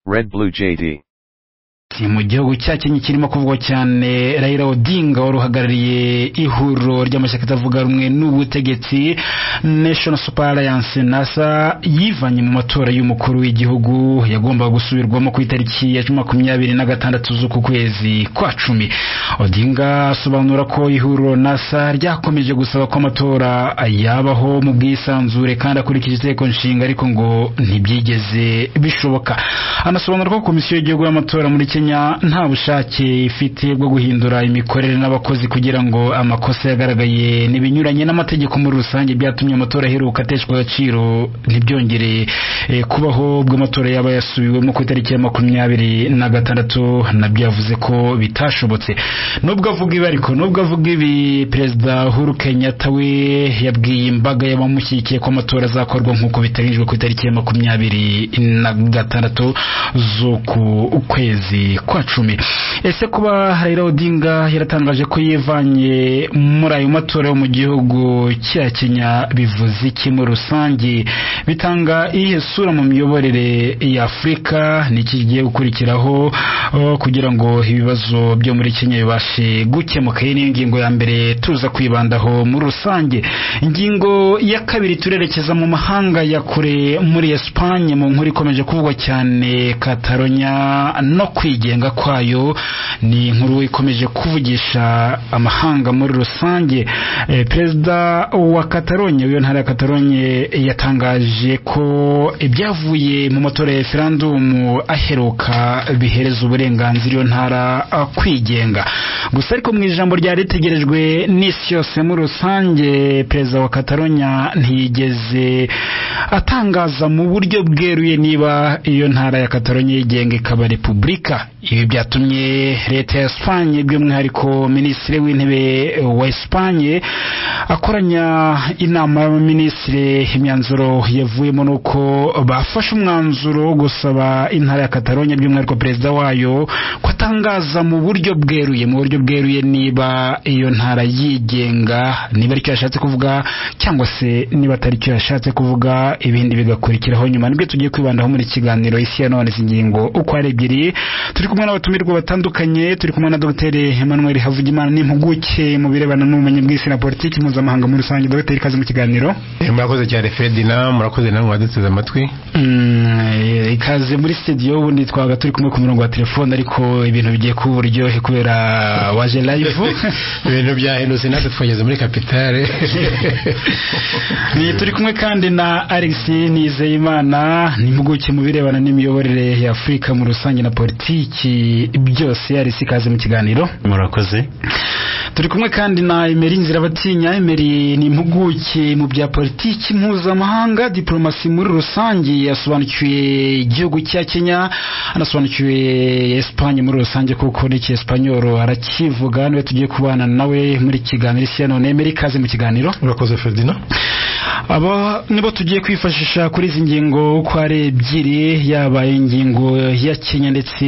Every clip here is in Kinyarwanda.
Red Blue JD. ni mu gihugu cya kenya kirimo kuvugwa cyane Raila Odinga wari uhagarariye ihuriro ry'amashyaka atavuga rumwe n'ubutegetsi Nation Super Alliance NASA yivanye mu matora y'umukuru w'igihugu yagombaga gusubirwamo ku itariki ya makumyabiri na gatandatu z'uku kwezi kwa cumi Odinga asobanura ko ihuriro NASA ryakomeje gusaba ko amatora yabaho mu bwisanzure kandi akurikije itegeko nshinga ariko ngo ntibyigeze bishoboka anasobanura ko komisiyo y'igihugu y'amatora muri Kenya nta bushake ifite bwo guhindura imikorere n'abakozi kugira ngo amakosa yagaragaye n'ibinyuranye n'amategeko muri rusange byatumye amatora aheruka ateshwa agaciro ntibyongere eh, kubaho ubwo amatora yaba yasubiwemo ku itariki ya makumyabiri na gatandatu nabyo yavuze ko bitashobotse nubwo avuga ibi ariko nubwo avuga ibi perezida Uhuru Kenyatta we yabwiye imbaga y'abamushyigikiye ko amatora azakorwa nk'uko biteganyijwe ku itariki ya makumyabiri na gatandatu z'uku kwezi kwa cumi ese kuba Raila Odinga yaratangaje ko yivanye muri ayo matora yo mu gihugu cya Kenya bivuze iki muri rusange bitanga iyihe sura mu miyoborere ya Afurika niki kigiye gukurikiraho oh, kugira ngo ibibazo byo muri Kenya bibashe gukemuka iyi niyo ngingo ya mbere tuza kwibandaho muri rusange ingingo ya kabiri turerekeza mu mahanga ya kure muri Espagne mu nkuru ikomeje kuvugwa cyane Catalonia no kwigenga kwayo ni inkuru ikomeje kuvugisha amahanga muri rusange Eh, perezida wa Catalonia w'iyo ntara ya Catalonia yatangaje ko ibyavuye mu matora ya referandumu aheruka bihereza uburenganzira iyo ntara ah, kwigenga gusa ariko mu ijambo ryari ritegerejwe n'isi yose muri rusange perezida wa Catalonia ntiyigeze atangaza mu buryo bweruye niba iyo ntara ya Catalonia yigenga ikaba repubulika ibi byatumye leta ya Espagne by'umwihariko minisitiri w'intebe wa Espagne akoranya inama y'abaminisitiri imyanzuro yavuyemo ni uko bafashe umwanzuro wo gusaba intara ya Catalonia by'umwihariko perezida wayo ko atangaza mu buryo bweruye mu buryo bweruye niba iyo ntara yigenga niba aricyo yashatse kuvuga cyangwa se niba atari cyo yashatse kuvuga ibindi bigakurikiraho nyuma nibyo tugiye kwibandaho muri kiganiro isi ya none izi ngingo uko ari ebyiri turi kumwe n'abatumirwa batandukanye turi kumwe na Dr Emmanuel Havugimana n'impuguke mu birebana n'ubumenyi bw'isi na politiki mpuzamahanga muri rusange Dr ikaze mu kiganiro Eh, murakoze cyane ferdina murakoze namwe waduteze amatwi Mm, eh, ikaze muri studio ubundi twabaga turi kumwe ku murongo wa telefone ariko ibintu bigiye kuba uburyohe kubera waje live ibintu byahindutse natwe twageze muri kapitale Ni, turi kumwe kandi na Alex Nizeyimana n'impuguke mu birebana n'imiyoborere ya Afurika mu rusange na politiki byose Alex ikaze mu kiganiro murakoze turi kumwe kandi na Emery Nzirabatinya Emery ni impuguke mu bya politiki mpuzamahanga diplomasi muri rusange yasobanukiwe igihugu cya Kenya anasobanukiwe Espagne muri rusange kuko n'iki Espanyol arakivuga niwe tugiye kubana nawe muri kiganiro isi ya none Emery ikaze mu kiganiro murakoze ferdina aba nibo tugiye kwifashisha kuri izi ngingo uko ari ebyiri yaba ingingo ya Kenya ndetse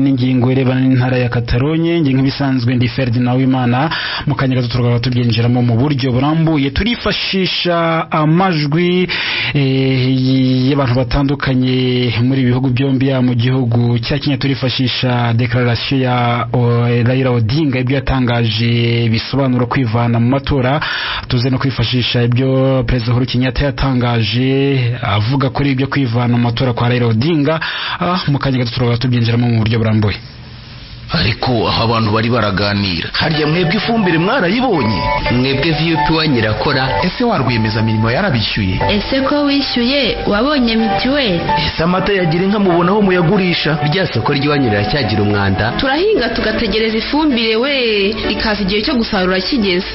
n'ingingo irebana n'intara ya Catalogne ingingo ibisanzwe ndi Ferdinand Wimana mu kanya gato turagaba tubyinjiramo mu buryo burambuye turifashisha amajwi eh, y'abantu batandukanye muri ibi bihugu byombi ya mu gihugu cya Kenya turifashisha declaration ya o, Raila Odinga ibyo yatangaje bisobanura kwivana mu matora tuze no kwifashisha ibyo Perezida Uhuru Kenyatta yatangaje avuga kuri ibyo kwivana mu matora kwa Raila Odinga ah, mu kanya gato turaba tubyinjiramo mu buryo burambuye ariko aho abantu bari baraganira harya mwebwe ifumbire mwarayibonye mwebwe viyupi wanyu irakora ese wa rwiyemezamirimo yarabishyuye ese ko wishyuye wabonye mituweli ese amata yagira inka mubona aho muyagurisha rya soko ry'iwanyu riracyagira umwanda turahinga tugategereza ifumbire we ikaza igihe cyo gusarura kigeze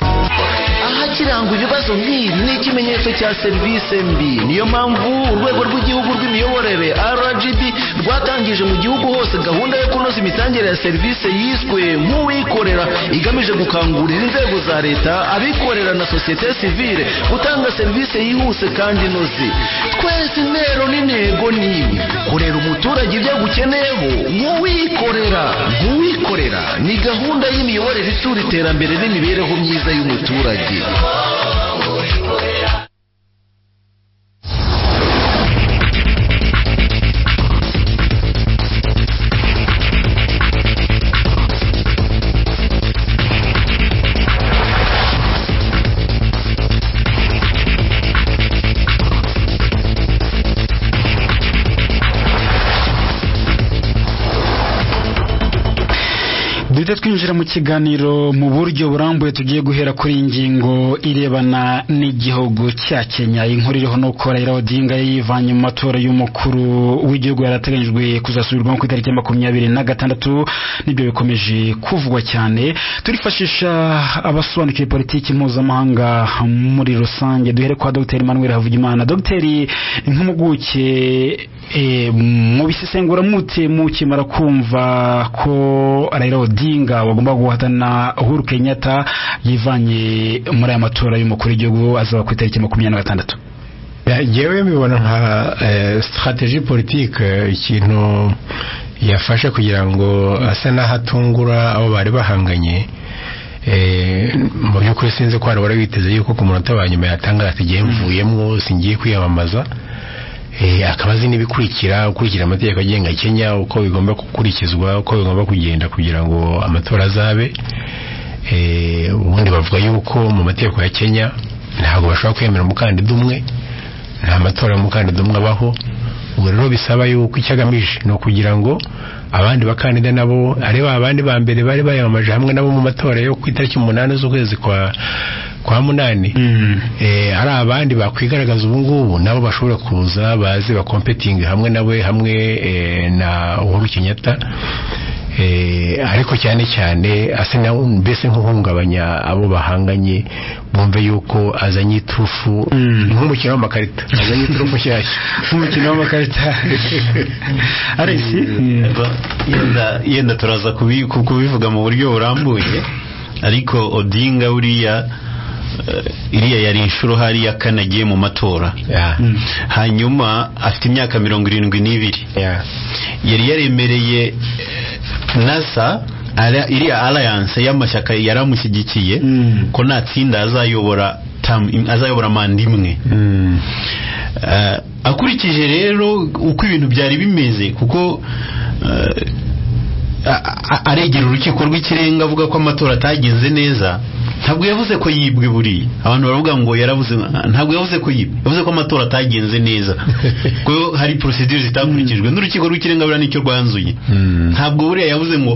ahakiranga ibibazo nk'ibi ni ikimenyetso cya serivisi mbi niyo mpamvu urwego rw'igihugu rw'imiyoborere rgb rwatangije mu gihugu hose gahunda yo kunoza imitangire ya serivisi yiswe nk'uwikorera igamije gukangurira inzego za leta abikorera na sosiyete sivile gutanga serivisi yihuse kandi inoze twese intero n'intego ni ibi kurera umuturage ibyo agukeneyeho nk'uwikorera nk'uwikorera ni gahunda y'imiyoborere itsura iterambere n'imibereho myiza y'umuturage duhita twinjira mu kiganiro mu buryo burambuye tugiye guhera kuri iyi ngingo irebana n'igihugu cya kenya inkuru iriho ni uko raila odinga yivanye mu matora y'umukuru w'igihugu yari ateganyijwe kuzasubirwamo ku itariki ya makumyabiri na gatandatu nibyo bikomeje kuvugwa cyane turifashisha abasobanukiwe politiki mpuzamahanga muri rusange duhere kwa dr emmanuel havugimana dr nk'impuguke eh, mu bisesengura mute mukimara kumva ko raila odinga wagomba guhatana uhuru kenyatta yivanye muri aya matora y'umukuru w'igihugu azaba ku itariki makumyabiri na gatandatu Ya, Jewe mbibona nka eh, strategie politique eh, ikintu yafashe kugira ngo ase n'aho atungura abo bari bahanganye eh, mu by'ukuri sinzi ko hari wari witeze yuko ku munota wa nyuma yatangaza ati ngiye mvuyemo singiye kwiyamamaza Eh, akaba azi n'ibikurikira ukurikira amategeko agenga kenya uko bigomba gukurikizwa uko bigomba kugenda kugira ngo amatora azabe Eh, ubundi bavuga yuko mu mategeko ya kenya ntabwo bashobora kwemera umukandida umwe nta matora y'umukandida umwe abaho ubwo rero bisaba yuko icyo agamije ni ukugira ngo abandi bakandida nabo ari ba bandi ba mbere bari bayamamaje hamwe nabo mu matora yo ku itariki umunani z'ukwezi kwa kwa munani eh, hari abandi bakwigaragaza ubu ngubu nabo bashobora kuza baze bakompetinge hamwe nawe hamwe eh, na uhuru kenyatta Eh, ariko cyane cyane asa na mbese nk'uhungabanya abo bahanganye bumve yuko azanye iturufu Mm. ni nk'umukino w'amakarita azanye iturufu nshyashya nk'umukino w'amakarita alex yenda yenda turaza kubi- ku- kubivuga mu buryo burambuye ariko odinga buriya eh, iriya yari inshuro hariya kane agiye mu matora Yeah. hanyuma afite imyaka mirongo irindwi n'ibiri Yeah. yari yaremereye nasa ara- iriya alliance y'amashyaka yaramushyigikiye Mm. ko nta tsinda azayobora term im- azayobora manda imwe Mm. Eh, akurikije rero uko ibintu byari bimeze kuko eh, a- a- aregera urukiko rw'ikirenga avuga ko amatora atagenze neza ntabwo yavuze ko yibwe buriya abantu baravuga ngo yaravuze ntabwo yavuze ko yibwe yavuze ko amatora atagenze neza ko hari procedure zitakurikijwe n'urukiko rw'ikirenga buriya nicyo rwanzuye Mm. ntabwo buriya yavuze ngo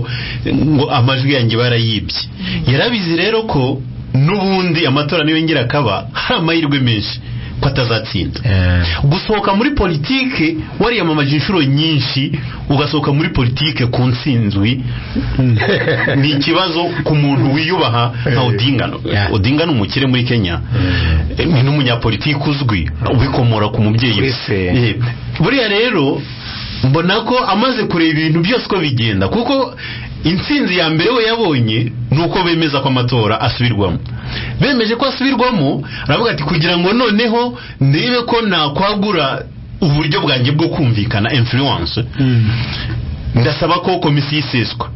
ngo amajwi yanjye barayibye yarabizi rero ko n'ubundi amatora niyongera akaba hari amahirwe menshi ko atazatsinda Eh. gusohoka muri politike wariyamamaje inshuro nyinshi ugasohoka muri politike ku ntsinzwi ni ikibazo ku muntu wiyubaha nka odinga Yeah. odinga ni umukire muri kenya Mm. Eh, ni n'umunyapolitiki uzwi ubikomora ku mubyeyi we Kuri se. Eh, buriya rero mbona ko amaze kureba ibintu byose uko bigenda kuko intsinzi ya mbere we yabonye ni uko bemeza ko amatora asubirwamo bemeje ko asubirwamo aravuga ati kugira ngo noneho ndebe ko nakwagura uburyo bwanjye bwo kumvikana influence ndasaba ko komisiyo iseswa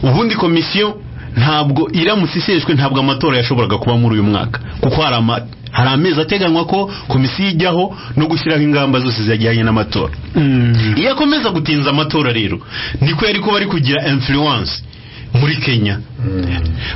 ubundi komisiyo ntabwo iramutse iseshwe ntabwo amatora yashoboraga kuba muri uyu mwaka kuko hari ama- hari amezi ateganywa ko komisiyo ijyaho no gushyiraho ingamba zose zijyanye n'amatora Mm. iyo akomeza gutinza amatora rero niko yari kuba ari kugira influence muri kenya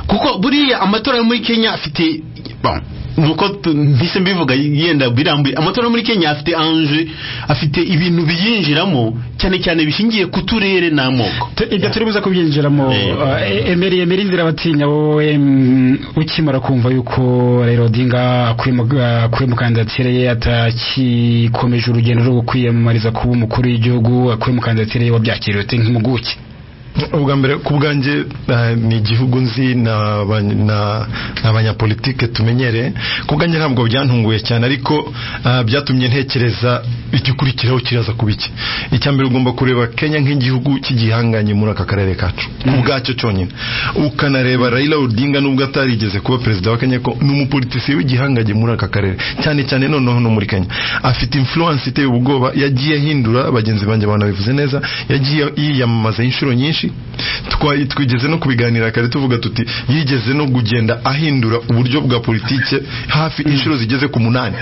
kuko buriya amatora yo muri kenya afite bon, nuko tu- mpise mbivuga yenda birambuye amatora yo muri kenya afite anje afite ibintu biyinjiramo cyane cyane bishingiye ku turere n'amoko Tu- ibyo turi buze kubyinjiramo Eh. eh, emeri emeri inzira abatinya wowe mm, ukimara kumva yuko rero odinga akuye mu kandidatire ye atakikomeje urugendo rwo kwiyamamariza kuba umukuru w'igihugu akuye mu kandidatire ye wabyakiriye ute nk'impuguke ubwa mbere ku bwanjye eh, ni igihugu nzi na ba- na- na abanyapolitike tumenyereye ku bwanjye ntabwo byantunguye cyane ariko eh, byatumye ntekereza igikurikiraho kiraza kuba iki icya mbere ugomba kureba kenya nk'igihugu cy'igihanganye muri aka karere kacu ubwacyo cyonyine ukanareba Raila Odinga nubwo atarigeze kuba perezida wa Kenya ko ni umupolitisiye w'igihanganye muri aka karere cyane cyane noneho no muri Kenya afite influence iteye ubwoba yagiye ahindura bagenzi banjye banabivuze neza yagiye yiyamamaza inshuro nyinshi Twa- twigeze no kubiganira kare tuvuga tuti yigeze no kugenda ahindura uburyo bwa politike hafi inshuro zigeze ku munani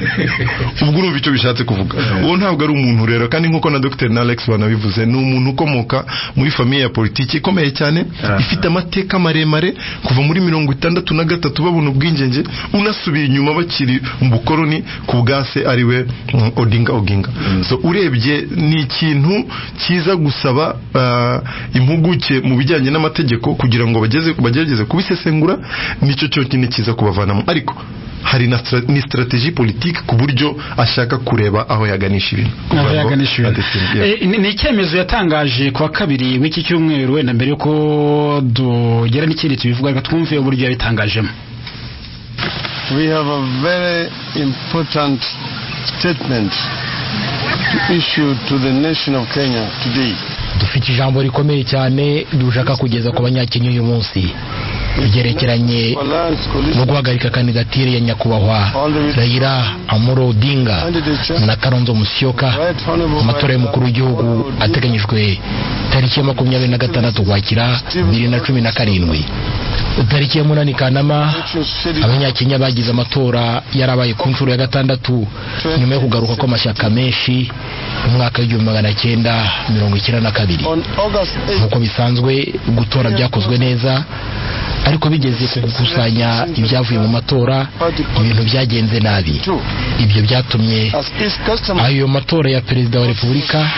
ubwo urumva icyo bishatse kuvuga uwo ntabwo ari umuntu rero kandi nkuko na Dr. na Alex banabivuze ni umuntu ukomoka muri famiye ya politiki ikomeye cyane ifite amateka maremare kuva muri mirongo itandatu na gatatu babona ubwigenge unasubiye inyuma bakiri mu bukoroni ku bwase ariwe mm, Odinga Oginga so urebye ni ikintu cyiza gusaba ah, impuguke impuguke mu bijyanye n'amategeko kugira ngo bageze bagerageze kubisesengura nicyo cyonyine kiza kubavanamo ariko hari na stra- ni strategie politique ku buryo ashaka kureba aho yaganisha ibintu aho Kugira ngo yaganisha ibintu adefini- yeah. Eh, ni ni icyemezo yatangaje ku wa kabiri w'iki cyumweru wenda mbere yuko tugera n'ikindi tubivuga reka twumve uburyo yabitangajemo we have a very important statement issued to the nation of Kenya today. dufite ijambo rikomeye cyane dushaka kugeza ku banyakenya uyu munsi ryerekeranye Alliance no coalition guhagarika kandidatire ya nyakubahwa Raila Amuro Odinga na Kalonzo Musyoka right honorable mu matora y'umukuru w'igihugu ateganyijwe tariki ya makumyabiri na gatandatu ukwakira bibiri na cumi na karindwi tariki ya munani kanama abanyakenya bagize amatora yarabaye ku nshuro ya gatandatu nyuma yo kugaruka kw'amashyaka menshi mu mwaka w'igihumbi magana cyenda mirongo icyenda na kabiri on August 8th nk'uko bisanzwe gutora byakozwe neza ariko bigeze ku gukusanya ibyavuye mu matora ibintu byagenze nabi ibyo byatumye as is custom ayo matora ya perezida wa repubulika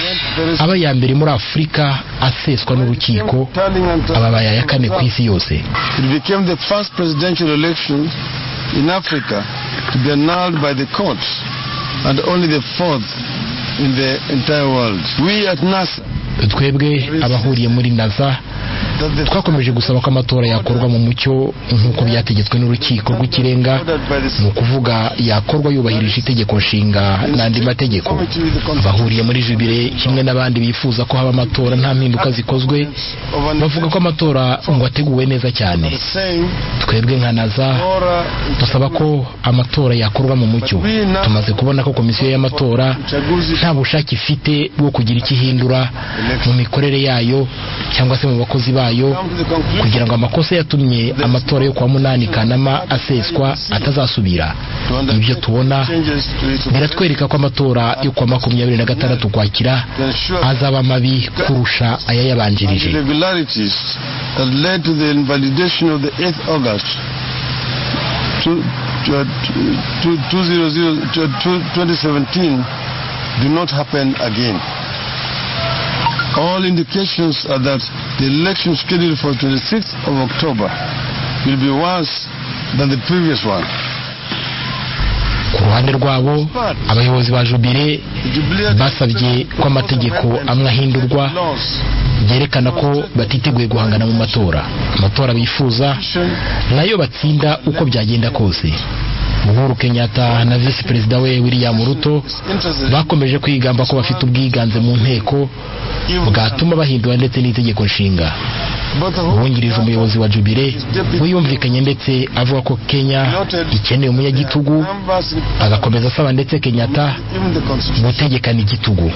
aba aya mbere muri afurika aseswa n'urukiko turning and ababaye aya kane ku isi yose it became the first presidential election in Africa to be annulled by the courts and only the fourth in the entire world. We at NASA twebwe abahuriye muri naza that the twakomeje gusaba ko amatora yakorwa mu mucyo nk'uko byategetswe n'urukiko rw'ikirenga ordered by the ni ukuvuga yakorwa yubahirije itegeko nshinga n'andi mategeko abahuriye muri jubire kimwe n'abandi bifuza ko haba amatora nta mpinduka zikozwe bavuga ko amatora ngo ateguwe neza cyane same twebwe nka naza Torah dusaba ko amatora yakorwa mu mucyo tumaze kubona ko komisiyo y'amatora nta bushake ifite bwo kugira icyo ihindura mu mikorere yayo cyangwa se mu bakozi bayo come to the conclusion kugira ngo amakosa yatumye amatora yo kwa munani kanama aseswa atazasubira ibyo tubona changes to it biratwereka ko amatora yo kwa makumyabiri na gatandatu ukwakira to ensure azaba mabi kurusha ayayabanjirije irregularities that led to the invalidation of the 8th August two- two- two- two zero zero- two- two- 2017 do not happen again. All indications are that the election scheduled for 26th of October will be worse than the previous one. ku ruhande rwabo abayobozi ba jubire basabye ko amategeko amwe ahindurwa Laws byerekana ko batiteguye guhangana mu matora amatora bifuza nayo batsinda uko byagenda kose uhuru kenyatta na visi perezida we william ruto bakomeje kwigamba ko bafite ubwiganze mu nteko bwatuma bahindura ndetse n'itegeko nshinga both of whom uwungirije umuyobozi wa jubire we yumvikanye ndetse avuga ko kenya ikeneye umunyagitugu numbers in agakomeza asaba ndetse kenyatta even the constitution gutegekana igitugu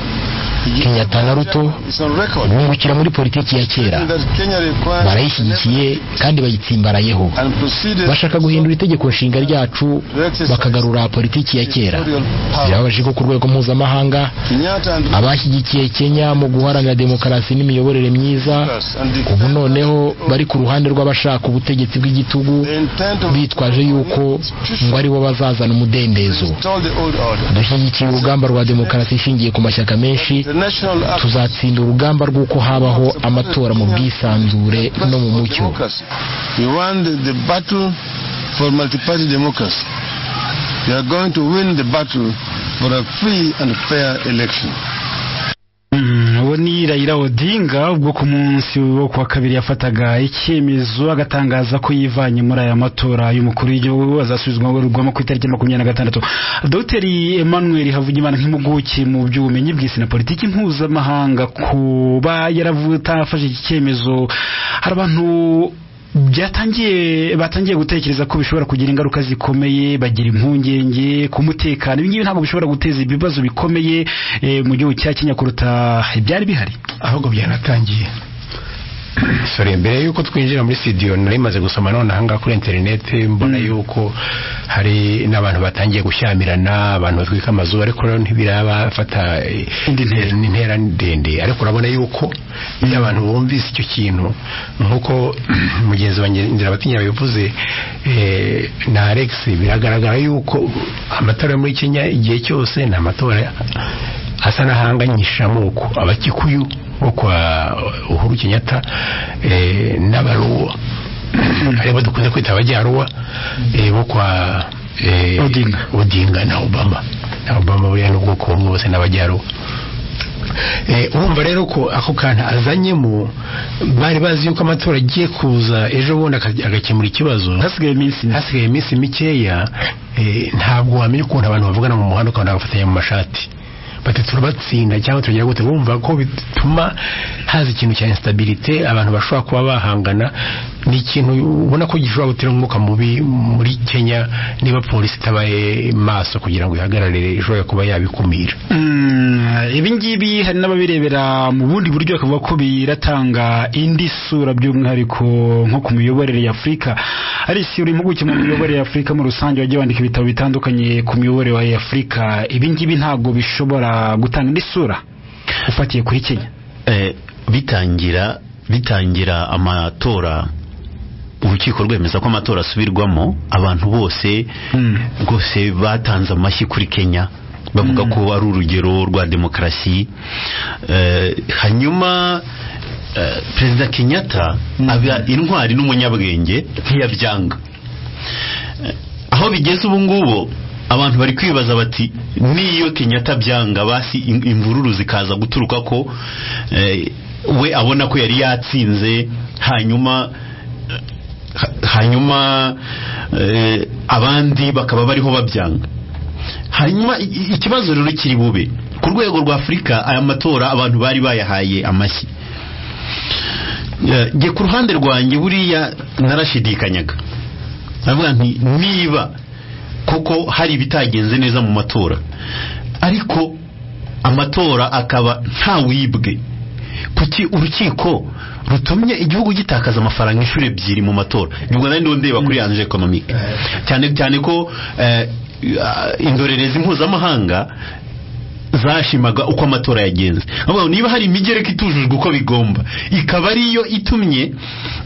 kenyatta na ruto is on record bungukira muri politiki ya kera that Kenya requires barayishyigikiye kandi bayitsimbarayeho and proceeded bashaka guhindura itegeko nshinga ryacu bakagarura politiki ya kera birababaje ko ku rwego mpuzamahanga Kenyatta and abashyigikiye kenya mu guharanira demokarasi n'imiyoborere myiza Lucas and the, ubu noneho bari ku ruhande rw'abashaka ubutegetsi bw'igitugu the intent of bitwaje yuko ngo aribo bazazana umudendezo all the old order. dushyigikiye urugamba rwa demokarasi ishingiye ku mashyaka menshi The national act tuzatsinda urugamba rw'uko habaho amatora mu bwisanzure no mu mucyo democracy. We won the, the battle for multi-party democracy. We are going to win the battle for a free and fair election. Mm, uwo ni Raila Odinga ubwo ku munsi wo kuwa kabiri yafataga icyemezo agatangaza ko yivanye muri aya matora y'umukuru w'igihugu azasubizwamo ku itariki ya makumyabiri na gatandatu dogiteri emmanuel havugimana nk'impuguke mu by'ubumenyi bw'isi na politiki mpuzamahanga kuba yaravutafashe iki cyemezo hari abantu byatangiye batangiye gutekereza ko bishobora kugira ingaruka zikomeye bagira impungenge ku mutekano ibi ngibi ntabwo bishobora guteza ibibazo bikomeye eh, mu gihugu cya Kenya kuruta ibyari bihari ahubwo byanatangiye sore mbere y'uko twinjira muri studio nari maze gusoma none aha ngaha kuri interineti mbona yuko hari n'abantu batangiye gushyamirana abantu batwika amazu ariko rero ntibirabafata eh, Indi ntera. intera ndende ariko urabona yuko iyo abantu bumvise icyo kintu nk'uko mugenzi wanjye nzira batinya yabivuze eh, na Alex biragaragara yuko amatora yo muri Kenya igihe cyose ni amatora asa n'ahanganyisha amoko abakikuyu nko kwa uhuru kenyatta eh, n'abaruwa aribo dukunze kwita abajyaruwa eh, bo kwa eh, Odinga. odinga na obama na obama buriya ni ubwoko bumwe bose n'abajyaruwa Eh, urumva rero ko ako kantu azanyemo bari bazi yuko amatora agiye kuza ejo bundi aka- agakemura ikibazo hasigaye iminsi mike. hasigaye iminsi mikeya eh, ntabwo wamenya ukuntu abantu bavugana mu muhanda ukabona bagafatanya mu mashati bati turabatsinda cyangwa turagira gute bumva ko bituma haza ikintu cya instabilité abantu bashobora kuba bahangana ni ikintu ubona ko gishobora gutera umwuka mubi muri Kenya niba polisi itabaye maso kugira ngo ihagarare ishobora kuba yabikumira Mm, ibi ngibi hari n'ababirebera mu bundi buryo bakavuga ko biratanga indi sura by'umwihariko nko ku miyoborere y'afurika ari isi uri impuguke mu miyoborere y'afurika muri rusange wagiye wandika ibitabo bitandukanye ku miyoborere y'afurika ibi ngibi ntabwo bishobora gutanga indi sura ufatiye kuri kenya Eh, bitangira bitangira amatora urukiko rwemeza ko amatora asubirwamo abantu bose Mm. rwose batanze amashyi kuri kenya bavuga ko ari urugero rwa demokarasi Eh, hanyuma eh, perezida kenyatta aba intwari n'umunyabwenge ntiyabyanga Eh, aho bigeze ubu ngubu abantu bari kwibaza bati niyo kenyatta byanga basi im- imvururu zikaza guturuka ko eh, we abona ko yari yatsinze hanyuma ha- hanyuma eh, abandi bakaba bariho babyanga hanyuma i- i- ikibazo rero kiri bube ku rwego rwa afurika aya matora abantu bari bayahaye amashyi Eh, njye ku ruhande rwanjye buriya narashidikanyaga ndavuga nti niba koko hari ibitagenze neza mu matora ariko amatora akaba nta wibwe kuki urukiko rutumye igihugu gitakaza amafaranga inshuro ebyiri mu matora nibwo nari ndiho ndeba kuri anje ekonomike cyane cyane ko eh, indorerezi mpuzamahanga zashimaga uko amatora yagenze ahubwo niba hari imigereka itujujwe uko bigomba ikaba ariyo itumye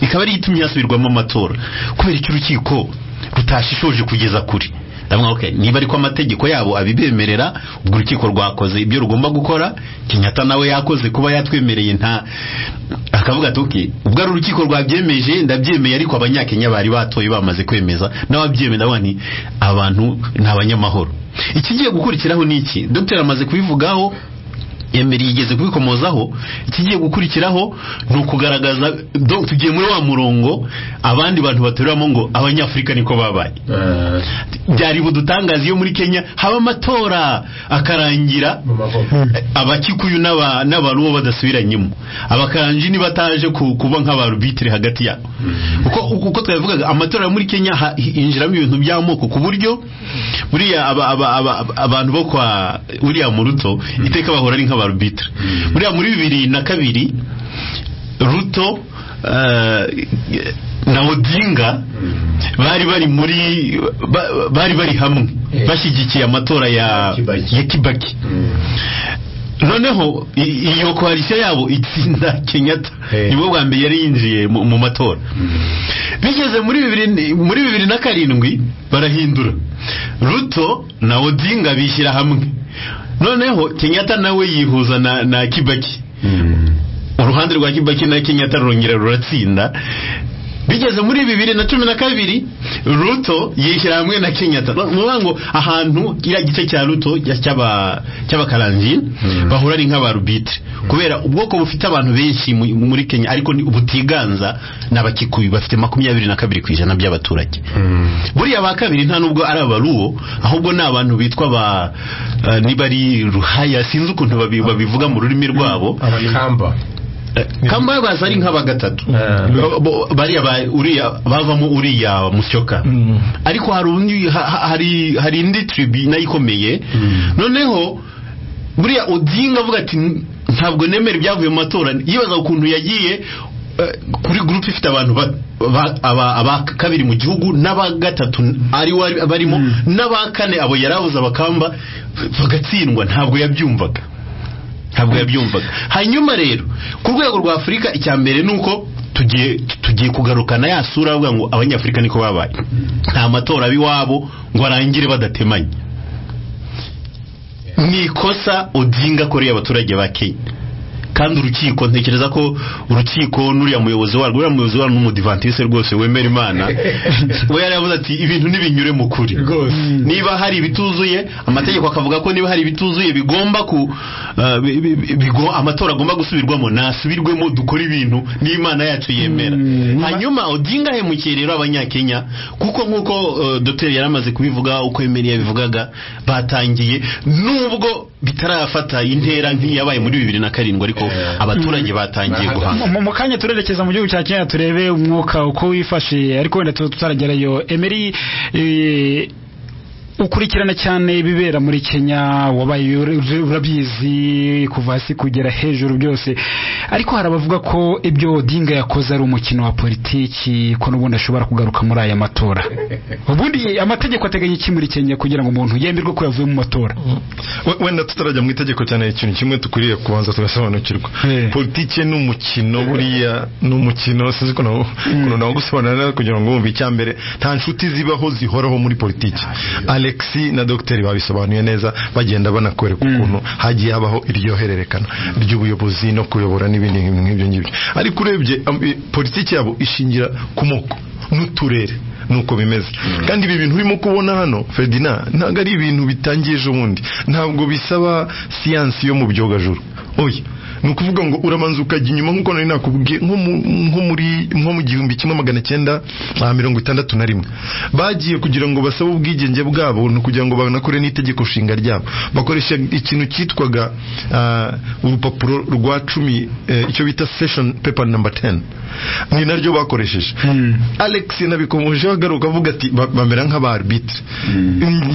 ikaba ariyo itumye hasubirwamo amatora kubera icyo urukiko rutashishoje kugeza kuri ndavuga okay niba ariko amategeko yabo abibemerera ubwo urukiko rwakoze ibyo rugomba gukora Kenyatta nawe yakoze kuba yatwemereye nta akavuga ati okay ubwo ari urukiko rwabyemeje ndabyemeye ariko abanyakenya bari batoye bamaze kwemeza n'ababyemeye ndavuga nti abantu ni abanyamahoro ikigiye gukurikiraho ni iki dr amaze kubivugaho yemeri yigeze kubikomozaho ikigiye gukurikiraho ni ukugaragaza do- tugiye muri wa murongo abandi bantu baturamo ngo abanyafurika niko babaye byari budutangaza iyo muri kenya haba amatora akarangira abakikuyu n'aba- n'abaruwo badasubiranyemo abakaranji ntibataje ku- kuba nk'abarubitire hagati yabo uko uko twabivugaga amatora yo muri kenya ha- hinjiramo ibintu by'amoko ku buryo buriya aba- aba- aba- abantu bo kwa uriya muruto iteka bahora ari nk'abarubitire buriya muri bibiri na kabiri ruto eh, na odinga bari bari muri ba- bari bari hamwe bashyigikiye amatora ya Kibaki. ya kibaki noneho i- iyo koalisiyo yabo itsinda kenyatta Eh. nibo bwa mbere yari yinjiye mu mu matora bigeze muri bibiri muri bibiri na karindwi barahindura ruto na odinga bishyira hamwe noneho kenyatta nawe yihuza na na kibaki uruhande rwa kibaki na kenyatta rurongera ruratsinda bigeze muri bibiri na cumi na kabiri ruto yishyira hamwe na kenyatta Ni ukuvuga ngo ahantu kiriya gice cya ruto ya- cy'aba- cy'abakaranji bahura ari nk'abarubitire kubera ubwoko bufite abantu benshi mu- muri kenya ariko ni ubutiganza ni abakikuyu bafite makumyabiri na kabiri ku ijana by'abaturage buriya ba kabiri nta nubwo ari abaruwo ahubwo ni abantu bitwa ba eh, niba ari ruhaya sinzi ukuntu babi- babivuga mu rurimi rwabo abakamba kamba baza ari nk'aba gatatu Eh. Bo- bo- bariya ba- uriya bavamo uriya musyoka ariko hari undi ha- ha- hari hari indi tribi nayo ikomeye noneho buriya odinga avuga ati ntabwo nemera ibyavuye mu matora yibaza ukuntu yagiye eh, kuri gurupe ifite abantu ba- ba- aba aba kabiri mu gihugu n'aba gatatu ari wari barimo n'aba kane abo yarabuze abakamba bagatsindwa ntabwo yabyumvaga ntabwo yabyumvaga hanyuma rero ku rwego rwa afurika icya mbere ni uko tugiye tugiye kugarukana ya sura avuga ngo abanyafurika niko babaye nta matora aba iwabo ngo arangire badatemanye ni ikosa odinga akoreye abaturage ba kenya kandi urukiko ntekereza ko urukiko n'uriya muyobozi warwo uriya muyobozi warwo ni umudivantisite rwose wemera imana we yari yavuze ati ibintu ntibinyure mu kuri niba hari ibituzuye amategeko akavuga ko niba hari ibituzuye bigomba ku eh, bi- bi- bi- bigo- amatora agomba gusubirwamo nasubirwemo dukore ibintu n'imana yacu yemera hanyuma odinga ahemukiye rero abanyakenya kuko nk'uko eh, doteri yari amaze kubivuga uko emeli yabivugaga batangiye nubwo bitarafata intera nk'iyabaye muri bibiri na karindwi ariko abaturage batangiye guhanga Mu- mu- mu kanya turerekeza mu gihugu cya kenya turebe umwuka uko wifashe ariko wenda tuba tutaragerayo emeri eh, ukurikirana cyane ibibera muri kenya wabaye ur- urabizi kuva hasi kugera hejuru byose ariko hari abavuga ko ibyo odinga yakoze ari umukino wa politiki ko n'ubundi ashobora kugaruka muri aya matora ubundi amategeko ateganya iki muri kenya kugira ngo umuntu yemerwe ko yavuye mu matora We- wenda tutarajya mu itegeko cyane ikintu kimwe dukwiriye kubanza tugasobanukirwa Eh. politike ni umukino buriya ni umukino sinzi ko nawo- ukuntu nawugusobanurira neza kugira ngo wumve icya mbere nta nshuti zibaho zihoraho muri politike alex na dogiteri babisobanuye neza bagenda banakwereka ukuntu hagiye habaho iryo hererekana ry'ubuyobozi no kuyobora n'ibindi nk'ibyo ngibyo ariko urebye am- i- politike yabo ishingira ku moko n'uturere nuko bimeze kandi ibi bintu urimo kubona hano Ferdinand ntabwo ari ibintu bitangiye ejo bundi ntabwo bisaba siyansi yo mu byogajuru oya ni ukuvuga ngo uramanza ukajya inyuma nk'uko nari nakubwiye nko mu- nko muri nko mu gihumbi kimwe magana cyenda ah, mirongo itandatu na rimwe bagiye kugira ngo basabe ubwigenge bwabo ni ukugira ngo banakore n'itegeko nshinga ryabo bakoresha ikintu cyitwaga ah, urupapuro rwa cumi eh, icyo bita session paper number 10 ni naryo bakoresheje Alex nabikomejeho agaruka avuga ati "Ba- bamera nk'abarbitre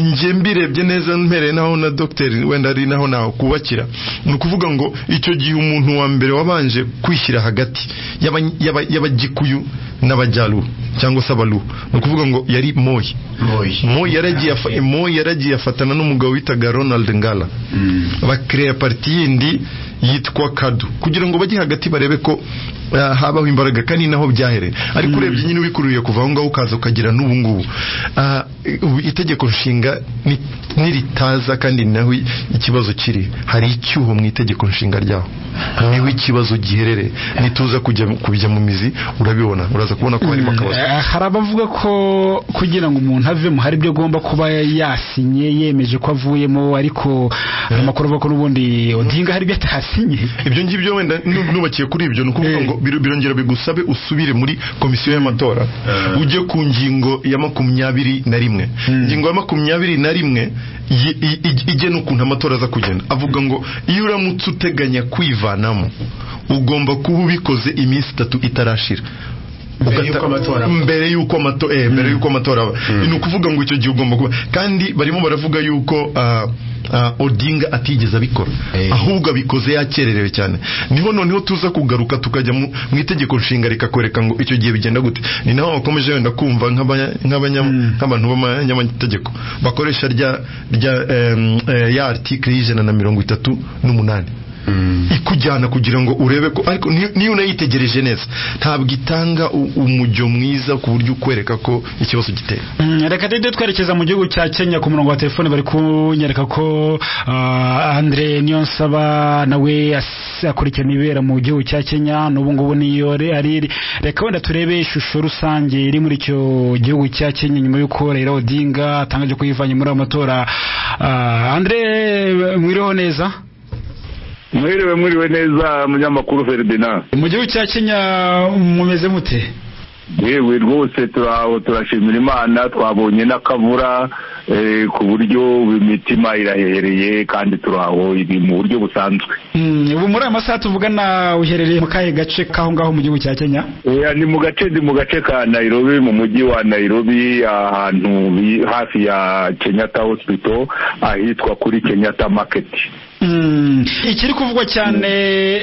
njye mbirebye neza mpereye naho na dogiteri wenda ari naho naho kubakira ni ukuvuga ngo icyo gihe umuntu wa mbere wabanje kwishyira hagati y'aba- y'aba- y'abagikuyu n'abajyaru cyangwa se abalu ni ukuvuga ngo yari moyi moyi yaragiye afa- moyi yaragiye afatana n'umugabo witaga ronald ngala bakireya pariti yindi yitwa kadu kugira ngo bajye hagati barebe ko eh, habaho imbaraga kandi ni naho byahereye ariko urebye nyine ubikuruye kuva aho ngaho ukaza ukagira n'ubu ngubu Ah, ubu itegeko nshinga ni- niritaza kandi ni naho ikibazo kiri hari icyuho mu itegeko nshinga ryaho niho ikibazo giherereye nituza kujya kubijya mu mizi urabibona uraza kubona ko harimo akabazo Eh, hari abavuga ko kugira ngo umuntu avemo hari ibyo agomba kuba yasinye yemeje ko avuyemo ariko hari amakuru avuga ko n'ubundi odinga hari ibyo atasinye ibyo ngibyo wenda nu- nubakiye kuri ibyo ni ukuvuga Eh. ngo biro- birongera bigusabe usubire muri komisiyo y'amatora ujye ku ngingo ya makumyabiri na rimwe ingingo ya makumyabiri na rimwe yi- i- i- igena ukuntu amatora aza kugenda avuga ngo iyo uramutse uteganya kwivanamo ugomba kuba ubikoze iminsi itatu itarashira Mbere Ugata- y'uko amatora aba. mbere y'uko amato- eh, mbere y'uko amatora aba ni ukuvuga ngo icyo gihe ugomba kuba kandi barimo baravuga yuko ah, ah, odinga atigeze abikora ahubwo abikoze yakererewe cyane niho noneho tuza kugaruka tukajya mu mu itegeko nshinga rikakwereka ngo icyo gihe bigenda gute ni naho bakomeje wenda kumva nk'abanya- nk'abanya- nk'abantu b'abanyamategeko bakoresha rya rya em, eh, ya article y'ijana na mirongo itatu n'umunani ikujyana kugira ngo urebe ko ariko ni- niyo unayitegereje neza ntabwo itanga u- umujyo mwiza ku buryo ukwereka ko ikibazo giteye Mm, reka dede twerekeza mu gihugu cya kenya ku murongo wa telefone bari kunyereka ko ah, andre niyonsaba nawe as- akurikirana ibibera mu gihugu cya kenya n'ubu ngubu niyo re- ari reka wenda turebe ishusho rusange iri muri icyo gihugu cya kenya nyuma y'uko raila odinga atangaje ko yivanye muri ayo matora Ah, andre mwiriho neza mwiriwe mwiriwe neza munyamakuru Ferdinand mu gihugu cya kenya mumeze mute yewe rwose turaho turashimira imana twabonye n'akabura eh, ku buryo imitima irahehereye kandi turaho ibi mu buryo busanzwe Mm, ubu muri aya masaha tuvugana uherereye mu kahe gace k'aho ngaho mu gihugu cya kenya Eh, ni mu gace ndi mu gace ka Nairobi mu mujyi wa Nairobi ahantu bi- hafi ya Kenyatta Hospital ahitwa kuri Kenyatta Market Mm, ikiri kuvugwa cyane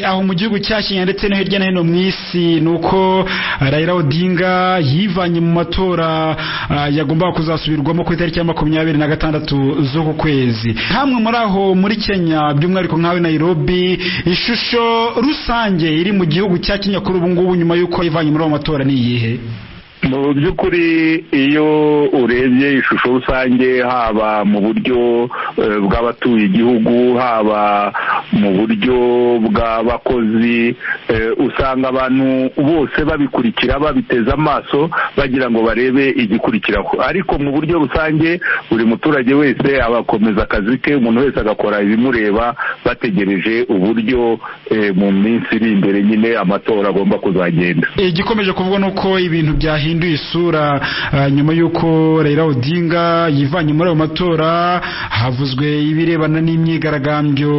aho mu gihugu cya Kenya ndetse no hirya no hino mu isi ni uko Raila Odinga yivanye mu matora ah, yagombaga kuzasubirwamo ku itariki ya makumyabiri na gatandatu z'uku kwezi hamwe muri aho muri Kenya by'umwihariko nkawe Nairobi ishusho rusange iri mu gihugu cya Kenya kuri ubu ngubu nyuma y'uko yivanye muri ayo matora ni iyihe mu by'ukuri iyo urebye ishusho rusange haba mu buryo eh, bw'abatuye igihugu haba mu buryo bw'abakozi eh, usanga abantu bose babikurikira babiteze amaso bagira ngo barebe igikurikiraho ariko mu buryo rusange buri muturage wese abakomeza akazi ke umuntu wese agakora ibimureba bategereje uburyo eh, mu minsi iri imbere nyine amatora agomba kuzagenda igikomeje kuvuga ni uko ibintu byahinduye isura ah, nyuma y'uko Raila Odinga yivanye muri ayo matora havuzwe ibirebana n'imyigaragambyo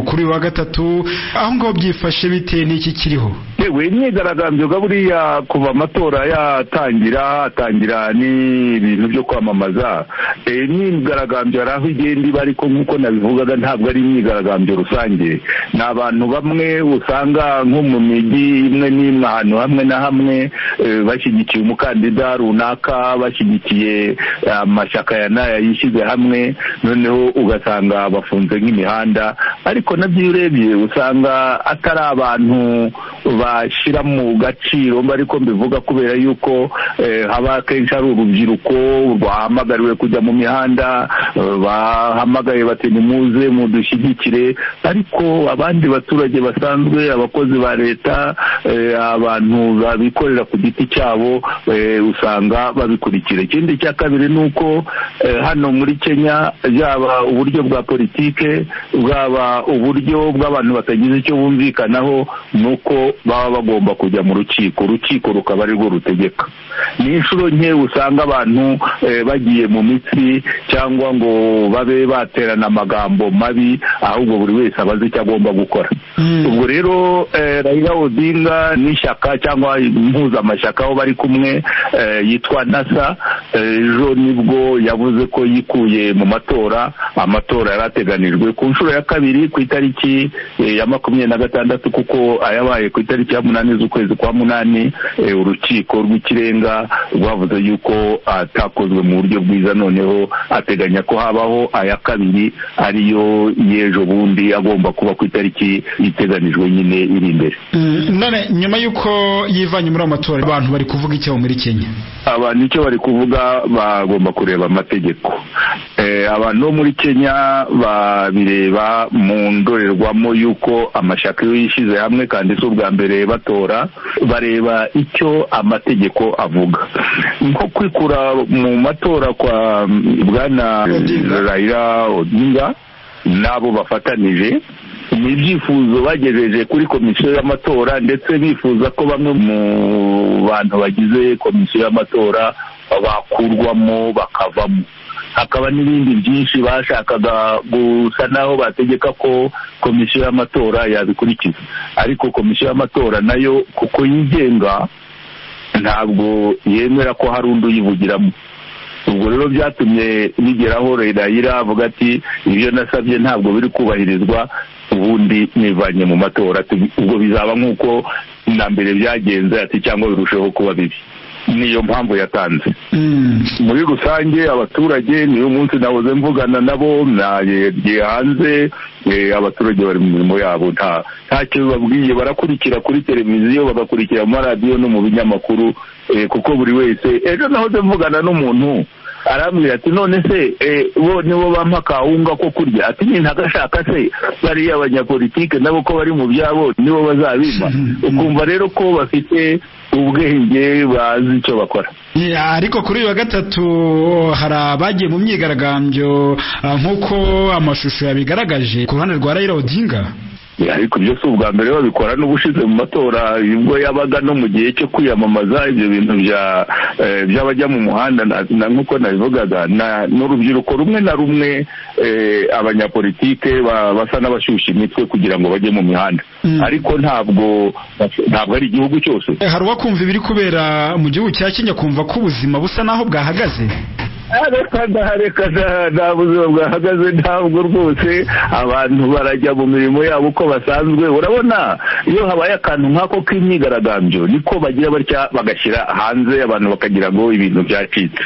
kuri uyu wa gatatu aho ngaho byifashe bitewe n'iki kiriho yewe imyigaragambyo ga buriya kuva amatora yatangira hatangira n'ibintu byo kwamamaza Eh, imyigaragambyo hari aho igenda iba ariko nk'uko nabivugaga ntabwo ari imyigaragambyo rusange ni abantu bamwe usanga nko mu mijyi imwe n'imwe ahantu hamwe na hamwe eh, bashyigikiye umukandida runaka bashyigikiye eh, amashyaka ya n'aya yishyize hamwe noneho ugasanga bafunze nk'imihanda ariko nabyo iyo urebye usanga atari abantu bashyira mu gaciro mba ariko mbivuga kubera yuko eh, haba akenshi ari urubyiruko rwahamagariwe kujya mu mihanda eh, bahamagaye bati nimuze mudushyigikire ariko abandi baturage basanzwe abakozi ba leta eh, abantu babikorera ku giti cyabo eh, usanga babikurikira ikindi cya kabiri ni uko eh, hano muri kenya yaba uburyo bwa politike bwaba uburyo bw'abantu batagize icyo bumvikanaho ni uko baba bagomba kujya mu rukiko urukiko rukaba arirwo rutegeka ni inshuro nke usanga abantu eh, bagiye mu mitsi cyangwa ngo babe baterana amagambo mabi ahubwo buri wese aba azi icyo agomba gukora ubwo rero eh, Raila Odinga n'ishyaka cyangwa impuzamashyaka aho bari kumwe eh, yitwa NASA eh, ejo nibwo yavuze ko yikuye mu matora amatora yari ateganijwe ku nshuro ya kabiri ku itariki eh, ya makumyabiri na gatandatu kuko ayabaye ku itariki ya munani z'ukwezi kwa munani eh, urukiko rw'ikirenga rwavuze yuko atakozwe mu buryo bwiza noneho ateganya ko habaho aya kabiri ariyo y'ejo bundi agomba kuba ku itariki iteganijwe nyine iri imbere Mm, none nyuma y'uko yivanye muri ayo matora abantu bari kuvuga icyaho muri kenya abantu icyo bari kuvuga bagomba kureba amategeko Eh, abantu bo muri kenya babireba mu ndorerwamo y'uko amashyaka iyo yishyize hamwe kandi si ubwa mbere batora bareba icyo amategeko avuga nko kwikura mu matora kwa mm, bwana raila odinga n'abo bafatanije ni ibyifuzo bagejeje kuri komisiyo y'amatora ndetse bifuza ko bamwe mu bantu bagize komisiyo y'amatora bakurwamo bakavamo hakaba n'ibindi byinshi bashakaga gusa n'aho bategeka ko komisiyo y'amatora yabikurikiza ariko komisiyo y'amatora nayo kuko yigenga ntabwo yemera ko hari undi uyivugiramo ubwo rero byatumye bigeraho Raila avuga ati ibyo nasabye ntabwo biri kubahirizwa ubundi nivanye mu matora Tu- ubwo bizaba nk'uko na mbere byagenze ati cyangwa birusheho kuba bibi niyo mpamvu yatanze muri rusange abaturage niyo munsi nahoze mvugana nabo nagiye hanze eh, abaturage bari mu mirimo yabo nta ntacyo babwiye barakurikira kuri televiziyo bagakurikira mu maradiyo no mu binyamakuru eh, kuko buri wese ejo nahoze mvugana n'umuntu arambwira ati none se eh, bo nibo bampa kawunga ko kurya ati ni ntagashaka se bariya abanyapolitike nabo ko bari mu byabo nibo bazabima ukumva rero ko bafite ubwenge bazi icyo bakora Ya, ariko kuri uyu wa gatatu hari abagiye mu myigaragambyo ah, nk'uko amashusho yabigaragaje ku ruhande rwa Raila Odinga ariko ibyo si ubwa mbere babikora n'ubushize mu matora ubwo yabaga no mu gihe cyo kwiyamamaza ibyo bintu bya eh, by'abajya mu muhanda na- na- nk'uko nabivugaga na- n'urubyiruko rumwe na rumwe eh, abanyapolitike ba- basa n'abashyushya imitwe kugira ngo bajye mu mihanda ariko ntabwo ntabwo ari igihugu cyose Eh, hari uwakumva ibiri kubera mu gihugu cya Kenya kumva ko ubuzima busa naho bwahagaze reka nda reka nda nta buzima bwahagaze ntabwo rwose abantu barajya mu mirimo yabo uko basanzwe urabona iyo habaye akantu nk'ako k'imyigaragambyo niko bagira batya bagashyira hanze abantu bakagira ngo ibintu byacitse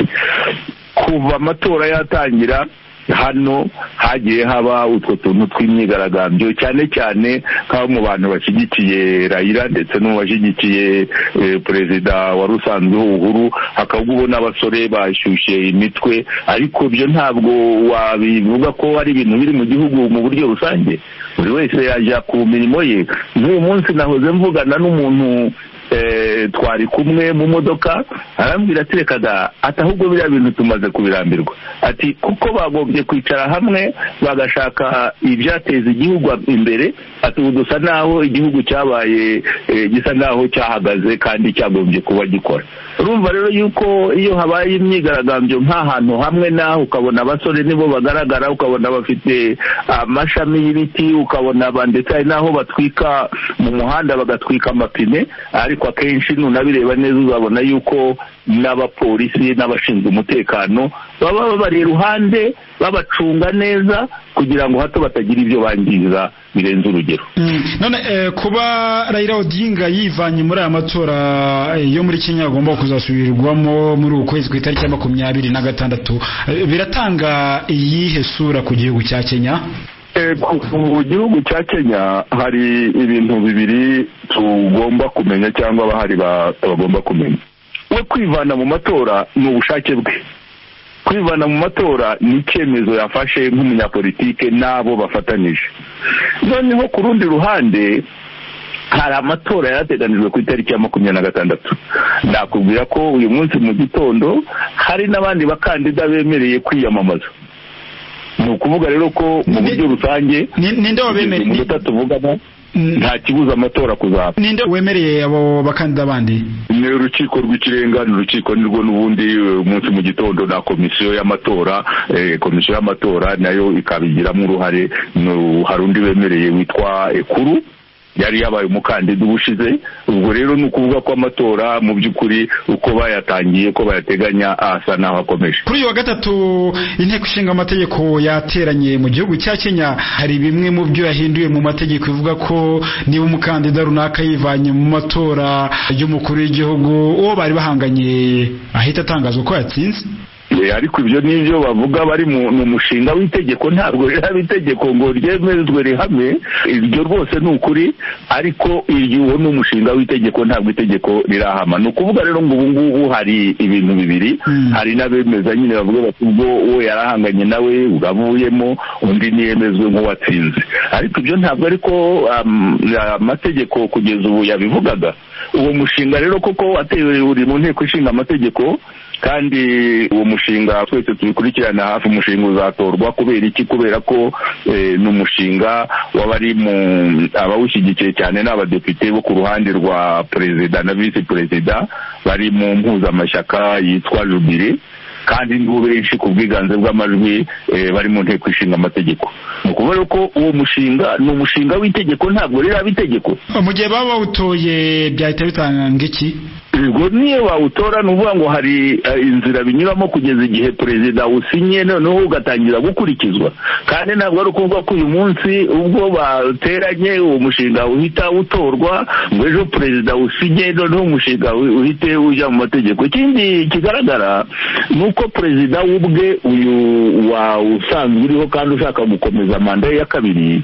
kuva amatora yatangira hano hagiye haba utwo tuntu tw'imyigaragambyo cyane cyane nk'abo mu bantu bashyigikiye rayira ndetse n'uwashyigikiye eh, perezida wari usanzwe uhuru hakaba ubona abasore bashyushye imitwe ariko ibyo ntabwo wabivuga ko ari ibintu biri mu gihugu mu buryo rusange buri wese yajya ku mirimo ye nk'uyu munsi nahoze mvugana n'umuntu eh, twari kumwe mu modoka arambwira ati reka da ati ahubwo biriya bintu tumaze kubirambirwa ati kuko bagombye kwicara hamwe bagashaka ibyateza igihugu imbere ati ubu dusa naho igihugu cyabaye eh, gisa naho cyahagaze kandi cyagombye kuba gikora urumva rero yuko iyo habaye imyigaragambyo nk'ahantu hamwe naho ukabona abasore nibo bagaragara ukabona bafite amashami y'ibiti ukabona ba- ndetse hari n'aho batwika mu muhanda bagatwika amapine ariko akenshi nunabireba neza uzabona yuko n'abapolisi n'abashinzwe umutekano baba babari iruhande babacunga neza kugira ngo hato batagira ibyo bangiza birenze urugero Mm, none eh, kuba Raila Odinga yivanye muri aya matora eh, yo muri Kenya agomba kuzasubirwamo muri uku kwezi ku itariki ya makumyabiri na gatandatu Eh, biratanga iyihe sura ku gihugu cya Kenya Eh, ku- mu gihugu cya kenya hari ibintu bibiri tugomba kumenya cyangwa abahari ba- bagomba kumenya we kwivana mu matora ni ubushake bwe kwivana mu matora ni icyemezo yafashe nk'umunyapolitike n'abo bafatanyije noneho ku rundi ruhande hari amatora yarateganijwe ku itariki ya makumyabiri na gatandatu nakubwira ko uyu munsi mu gitondo hari n'abandi bakandida bemereye kwiyamamaza ni ukuvuga rero ko mu buryo rusange ninde wabemereye umunota tuvugamo nta kibuza amatora kuzaba ninde wemereye abo bakandida bandi ni urukiko rw'ikirenga ni urukiko nirwo n'ubundi eh, umunsi mu gitondo na komisiyo y'amatora eh, komisiyo y'amatora nayo ikabigiramo uruhare no- hari undi bemereye witwa ekuru yari yabaye umukandida ubushize ubwo rero ni ukuvuga ko amatora mu by'ukuri uko bayatangiye ko bayateganya asa n'aho akomeje kuri uyu wa gatatu inteko ishinga amategeko yateranye mu gihugu cya Kenya hari bimwe mu byo yahinduye mu mategeko ivuga ko niba umukandida runaka yivanye mu matora y'umukuru w'igihugu uwo bari bahanganye ahita atangazwa ko yatsinze Eh, ariko ibyo nibyo bavuga bari mu ni umushinga w'itegeko ntabwo riraba itegeko ngo ryemezwe rihame ibyo rwose ni ukuri ariko iyo uwo ni umushinga w'itegeko ntabwo itegeko rirahama ni ukuvuga rero ngo ubu ngubu hari ibintu bibiri hari n'abemeza nyine bavuga bati ubwo uwo yarahanganye nawe uravuyemo undi ntiyemezwe nk'uwatsinze ariko ibyo ntabwo ariko um, amategeko kugeza ubu yabivugaga uwo mushinga rero koko watewe uri mu nteko ishinga amategeko kandi uwo mushinga twese tubikurikirana hafi umushinga uzatorwa kubera iki kubera ko eh, ni umushinga w'abari mu abawushyigikiye cyane ni abadepite bo ku ruhande rwa perezida na visi perezida bari mu mpuzamashyaka yitwa jubire kandi nibo benshi ku bwiganze bw'amajwi eh, bari mu nteko ishinga amategeko ni ukuvuga ko uwo mushinga ni umushinga w'itegeko ntabwo riraba itegeko mu gihe baba bawutoye byahita bitanga iki ubwo niyo bawutora ni ukuvuga ngo hari eh, inzira binyuramo kugeza igihe perezida awusinye noneho ugatangira gukurikizwa kandi ntabwo ari ukuvuga ko uyu munsi ubwo bateranye uwo mushinga uhita utorwa ngo ejo perezida awusinye noneho umushinga u- uhite ujya mu mategeko ikindi kigaragara ni uko perezida w'ubwe uyu wa usanzwe uriho kandi ushaka gukomeza manda ye ya kabiri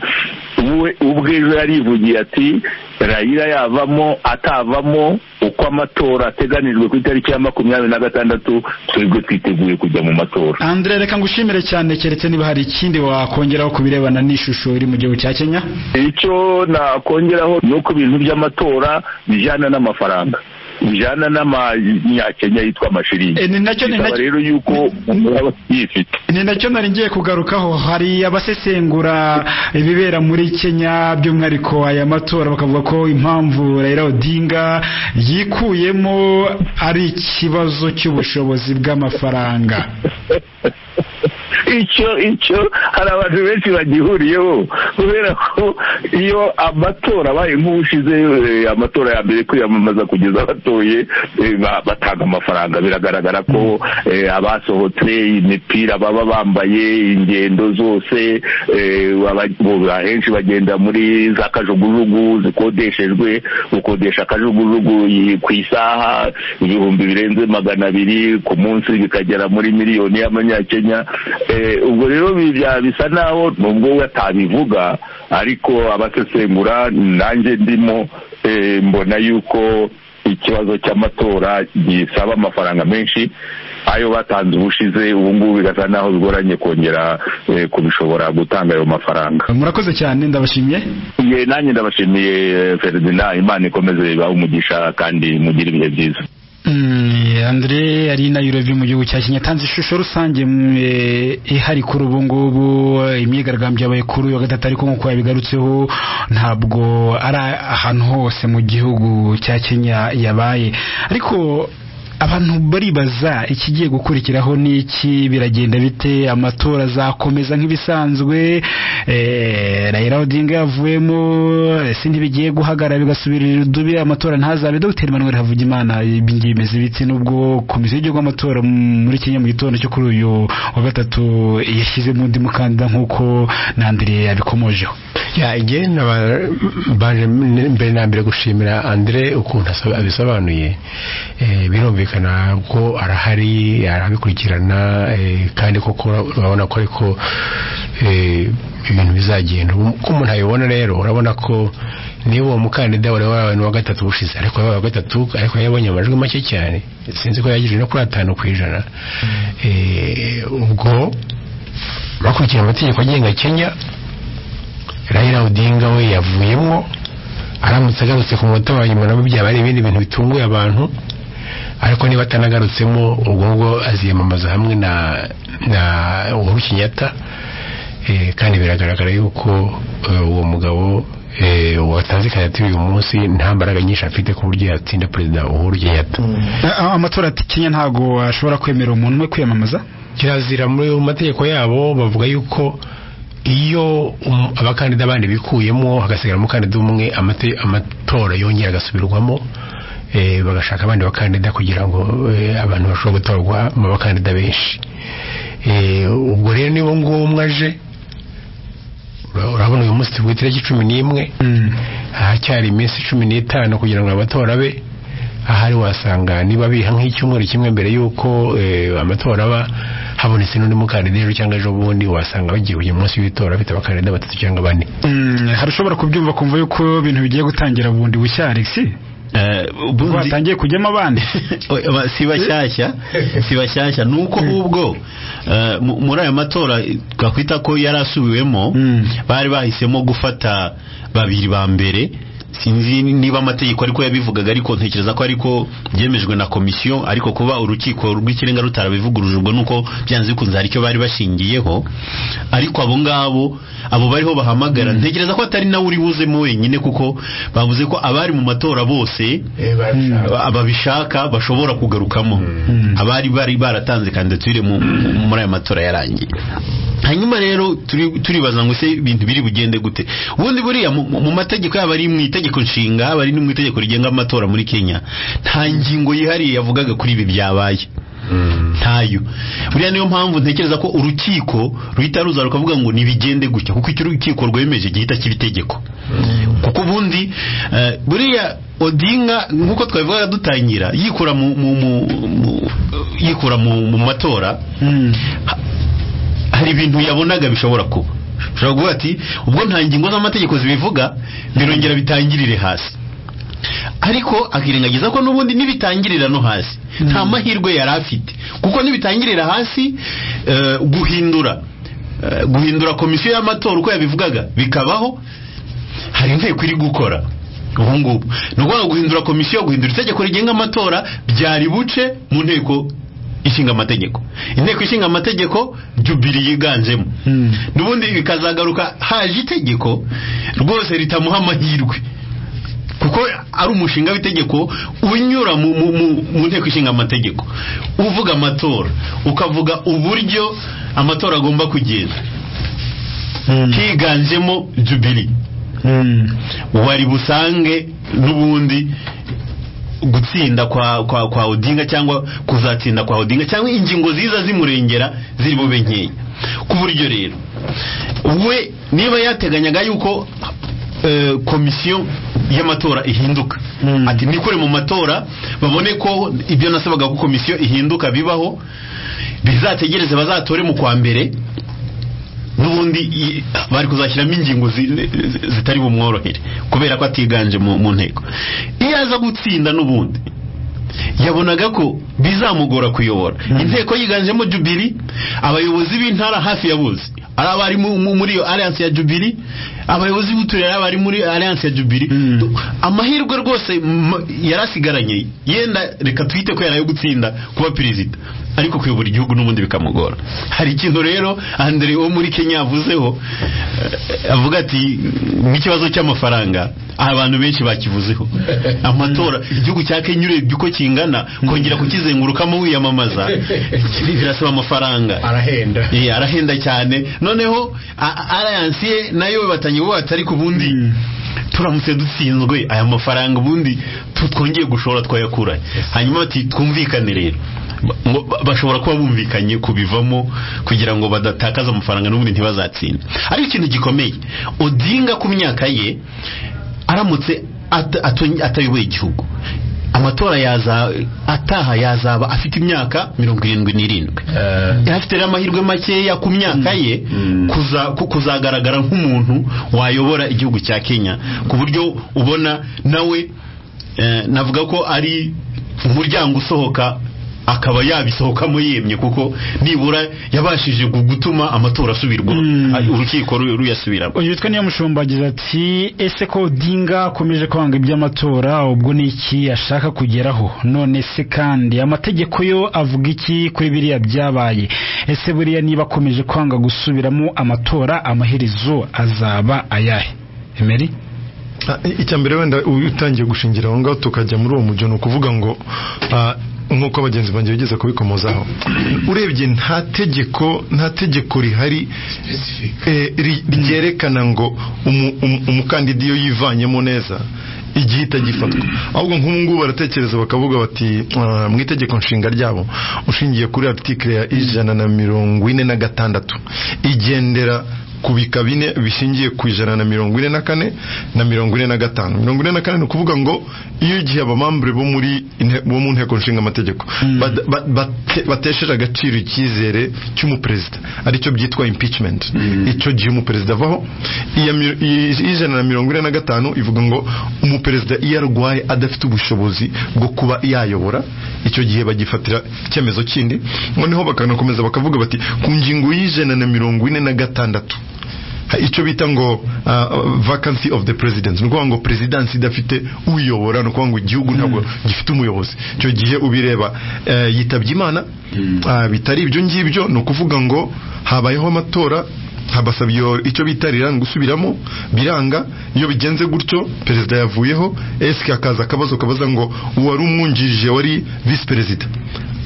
we ubwe ejo yarivugiye ati rayira yavamo atavamo uko amatora ateganijwe ku itariki ya makumyabiri na gatandatu twebwe twiteguye kujya mu matora Andre reka ngushimire cyane keretse niba hari ikindi wakongeraho ku birebana n'ishusho iri mu gihugu cya Kenya icyo nakongeraho ni uko ibintu by'amatora bijyana n'amafaranga bijyana n'amanyakenya yitwa amashiringi Eh, ni nacyo- ni bikaba nacyo- rero yuko umuntu aba yifite ni nacyo nari ngiye kugarukaho hari abasesengura ibibera muri Kenya by'umwihariko aya matora bakavuga ko impamvu Raila Odinga yikuyemo ari ikibazo cy'ubushobozi bw'amafaranga icyo icyo hari abantu benshi bagihuriyeho kubera ko iyo amatora abaye nk'ubushize eh, amatora ya mbere kwiyamamaza kugeza batoye eh, ba- batanga amafaranga biragaragara ko eh, abasohotse imipira baba bambaye ingendo zose eh, aba- bo- ahenshi bagenda muri za kajugujugu zikodeshejwe ukodesha akajugujugu yi- ku isaha ibihumbi birenze magana abiri ku munsi bikagera muri miliyoni y'amanyakenya Eh, ubwo rero bya- bisa naho nubwo we atabivuga ariko abasesengura nanjye ndimo eh, mbona yuko ikibazo cy'amatora gisaba amafaranga menshi ayo batanze ubushize ubu ngubu bigasa naho bigoranye kongera eh, kubishobora gutanga ayo mafaranga murakoze cyane ndabashimiye Ye, nanjye ndabashimiye eh, Ferdinand imana ikomeze ibahe umugisha kandi mugire ibihe byiza Mm, Andre ari Nairobi mu gihugu cya Kenya tanze ishusho rusange mm, eh, ihari kuri ubu ngubu eh, imyigaragambyo yabaye kuri uyu wa gatatu ariko nk'uko yabigarutseho ntabwo ari ahantu hose mu gihugu cya Kenya yabaye ariko abantu baribaza ikigiye gukurikiraho n'iki biragenda bite amatora azakomeza nk'ibisanzwe eh, Raila Odinga yavuyemo ese ntibigiye guhagarara bigasubirira irudubi amatora ntazabe Dr Emmanuel Havugimana ibi ngibi bimeze biti nubwo komisiyo y'igihugu y'amatora m- muri Kenya mu gitondo cyo kuri uyu wa gatatu yashyizemo undi mukandida nk'uko na Andrea yabikomojeho ya igihe naba- baje m- mbere na mbere gushimira Andre ukuntu asa- abisobanuye Eh, birumvikana ko arahari arabikurikirana eh, kandi koko urabona ko ariko eh, ibintu bizagenda Ubu ko umuntu abibona rero urabona ko niba uwo mukandida wari wabaye n'uwa gatatu ushize ariko yabaye uwa gatatu ariko yabonye amajwi make cyane sinzi ko yagize no kuri atanu ku ijana Eh, ubwo bakurikije amategeko agenga kenya Raila Odinga we yavuyemo aramutse agarutse ku munota wa nyuma nabo byaba ari ibindi bintu bitunguye abantu ariko niba atanagarutsemo ubwo ngubwo aziyamamaza hamwe na na Uhuru Kenyatta eh, kandi biragaragara yuko eh, uwo mugabo eh, watanze kandidatire uyu munsi nta mbaraga nyinshi afite ku buryo yatsinda perezida Uhuru Kenyatta amatora ati Kenya ntago ashobora kwemerera umuntu umwe kwiyamamaza kirazira muri mu mategeko yabo bavuga yuko iyo um- abakandida bandi bikuyemo hagasigara umukandida umwe amate- amatora yongera agasubirwamo eh, bagashaka abandi bakandida kugira ngo eh, abantu bashobore gutorwa mu bakandida benshi Eh, ubwo rero niba nguwo umwe aje ura- urabona uyu munsi turi ku itariki cumi n'imwe hacyari iminsi cumi n'itanu kugira ngo amatora abe ahari wasanga niba biha nk'icyumweru kimwe mbere y'uko eh, amatora aba habonetse n'undi mukandida ejo cyangwa ejo bundi wasanga bagiye uyu munsi w'itora bafite abakandida batatu cyangwa bane Mm, hari ushobora kubyumva kumva yuko ibintu bigiye gutangira bundi bushya Alex ubwo hatangiye kujyamo abandi Oya, si bashyashya si bashyashya ni uko ahubwo eh, mu- muri aya matora twakwita ko yari asubiwemo bari bahisemo gufata babiri ba mbere sinzi niba amategeko ariko yabivugaga ariko ntekereza ko ariko byemejwe na komisiyo ariko kuba urukiko rw'ikirenga rutarabivuguruje ubwo nuko byanze bikunze hari icyo bari bashingiyeho ariko abo ngabo abo bariho bahamagara ntekereza ko atari nawe uri buzemo wenyine kuko bavuze ko abari mu matora bose Aba- ababishaka bashobora kugarukamo abari bari baratanze kandidatire mu- mu- muri aya matora yarangiye hanyuma rero turi- turibaza ngo se ibintu biri bugende gute ubundi buriya mu- mu mategeko yaba ari mu itegeko nshinga yaba ari no mu itegeko rigenga amatora muri kenya nta ngingo yihariye yavugaga kuri ibi byabaye ntayo buriya niyo mpamvu ntekereza ko urukiko ruhita ruza rukavuga ngo ntibigende gutya kuko icyo urukiko rwemeje gihita kiba itegeko kuko ubundi eh, buriya odinga nk'uko twabivugaga dutangira yikura mu mu- mu- mu- yikura mu mu matora ha- hari ibintu yabonaga bishobora kuba ushobora kuvuga ati ubwo nta ngingo z'amategeko zibivuga birongera bitangirire hasi ariko akirengagiza ko n'ubundi n'ibitangirira no hasi nta mahirwe yari afite kuko n'ibitangirira hasi eh, guhindura eh, guhindura komisiyo y'amatora uko yabivugaga bikabaho hari inteko iri gukora ubu ngubu ni ukuvuga guhindura komisiyo guhindura itegeko rigenga amatora byari buce mu nteko ishinga amategeko inteko ishinga amategeko jubiri yiganjemo n'ubundi bikazagaruka haje itegeko rwose ritamuha amahirwe kuko ari umushinga w'itegeko unyura mu, mu, mu, mu nteko ishinga amategeko uvuga amatora ukavuga uburyo amatora agomba kugenda higanjemo jubiri wari busange n'ubundi gutsinda kwa, kwa, kwa odinga cyangwa kuzatsinda kwa odinga cyangwa ingingo ziza zimurengera ziri bube nkeya ku buryo rero we niba yateganyaga yuko eh, komisiyo y'amatora ihinduka ati nikore mu matora babone ko ibyo nasabaga ko komisiyo ihinduka bibaho bizategereze bazatore mu kwa mbere n'ubundi i- bari kuzashyiramo ingingo zi- zi- zitari bumworohere kubera ko atiganje mu mu nteko iyo aza gutsinda n'ubundi yabonaga ko bizamugora kuyobora inteko yiganjemo jubiri abayobozi b'intara hafi ya bose ari abari mu- mu- muri iyo alliance ya jubiri abayobozi b'uturere ari abari muri alliance ya jubiri Tu- amahirwe rwose m- yari asigaranye yenda reka twite ko yari ayo gutsinda kuba perezida ariko kuyobora igihugu n'ubundi bikamugora hari ikintu rero Andre wo muri Kenya yavuzeho eh, avuga ati nk'ikibazo cy'amafaranga abantu benshi bakivuzeho amatora igihugu cya Kenya urebye uko kingana kongera kukizengurukamo wiyamamaza birasaba amafaranga arahenda Eh, arahenda cyane noneho a- a- alliance ye nayo batanye bo batari ku bundi turamutse dutsinzwe aya mafaranga ubundi tu- twongeye gushora twayakuranye hanyuma bati twumvikane rero Ba- ngo ba- bashobora kuba bumvikanye kubivamo kugira ngo badatakaza amafaranga n'ubundi ntibazatsinde ariko ikintu gikomeye odinga ku myaka ye aramutse at- ato- atayoboye igihugu amatora yaza ataha yazaba afite imyaka mirongo irindwi n'irindwi yari afite rero amahirwe makeya ku myaka ye kuza- ku- kuzagaragara nk'umuntu wayobora igihugu cya kenya ku buryo ubona nawe eh, navuga ko ari umuryango usohoka akaba yabisohokamo yemye kuko nibura yabashije gu- gutuma amatora asubirwa urukiko ru- ruyasubiramo uyu witwa niyo mushumba agize ati ese ko odinga akomeje kwanga iby'amatora ubwo ni iki ashaka kugeraho none se kandi amategeko yo avuga iki kuri biriya byabaye ese buriya niba akomeje kwanga gusubiramo amatora amaherezo azaba ayahe emeri Ah, i- icya mbere wenda u- utangiye gushingira aho ngaho tukajya muri uwo mujyo ni ukuvuga ngo ah, nk'uko abagenzi banjye bigeze kubikomozaho urebye nta tegeko nta tegeko rihari eh, ri- ryerekana ngo umu- umu- umukandida iyo yivanyemo neza igihe itagifatwa ahubwo nk'ubu ngubu baratekereza bakavuga bati ah, mu itegeko nshinga ryabo ushingiye kuri article ya ijana na mirongo ine na gatandatu igendera ku bika bine bishingiye ku ijana na mirongo ine na kane na mirongo ine na gatanu mirongo ine na kane ni ukuvuga ngo iyo igihe abamambure bo muri inte- bo mu nteko nshinga amategeko batesheje agaciro icyizere cy'umuperezida aricyo byitwa impeachment icyo gihe umuperezida avaho iya mi- i- ijana na mirongo ine na gatanu ivuga ngo umuperezida iyo arwaye adafite ubushobozi bwo kuba yayobora icyo gihe bagifatira icyemezo kindi noneho bakanakomeza bakavuga bati ku ngingo y'ijana na mirongo ine na gatandatu ha- icyo bita ngo ah, vacancy of the president ni ukuvuga ngo perezidansi idafite uyobora ni ukuvuga ngo igihugu ntabwo gifite umuyobozi icyo gihe ubireba eh, yitabye imana Ah, bitari ibyo ngibyo ni ukuvuga ngo habayeho amatora habasabye icyo bita riranga gusubiramo biranga iyo bigenze gutyo perezida yavuyeho esike hakaza akabazo kabaza ngo uwari umwungirije wari visi perezida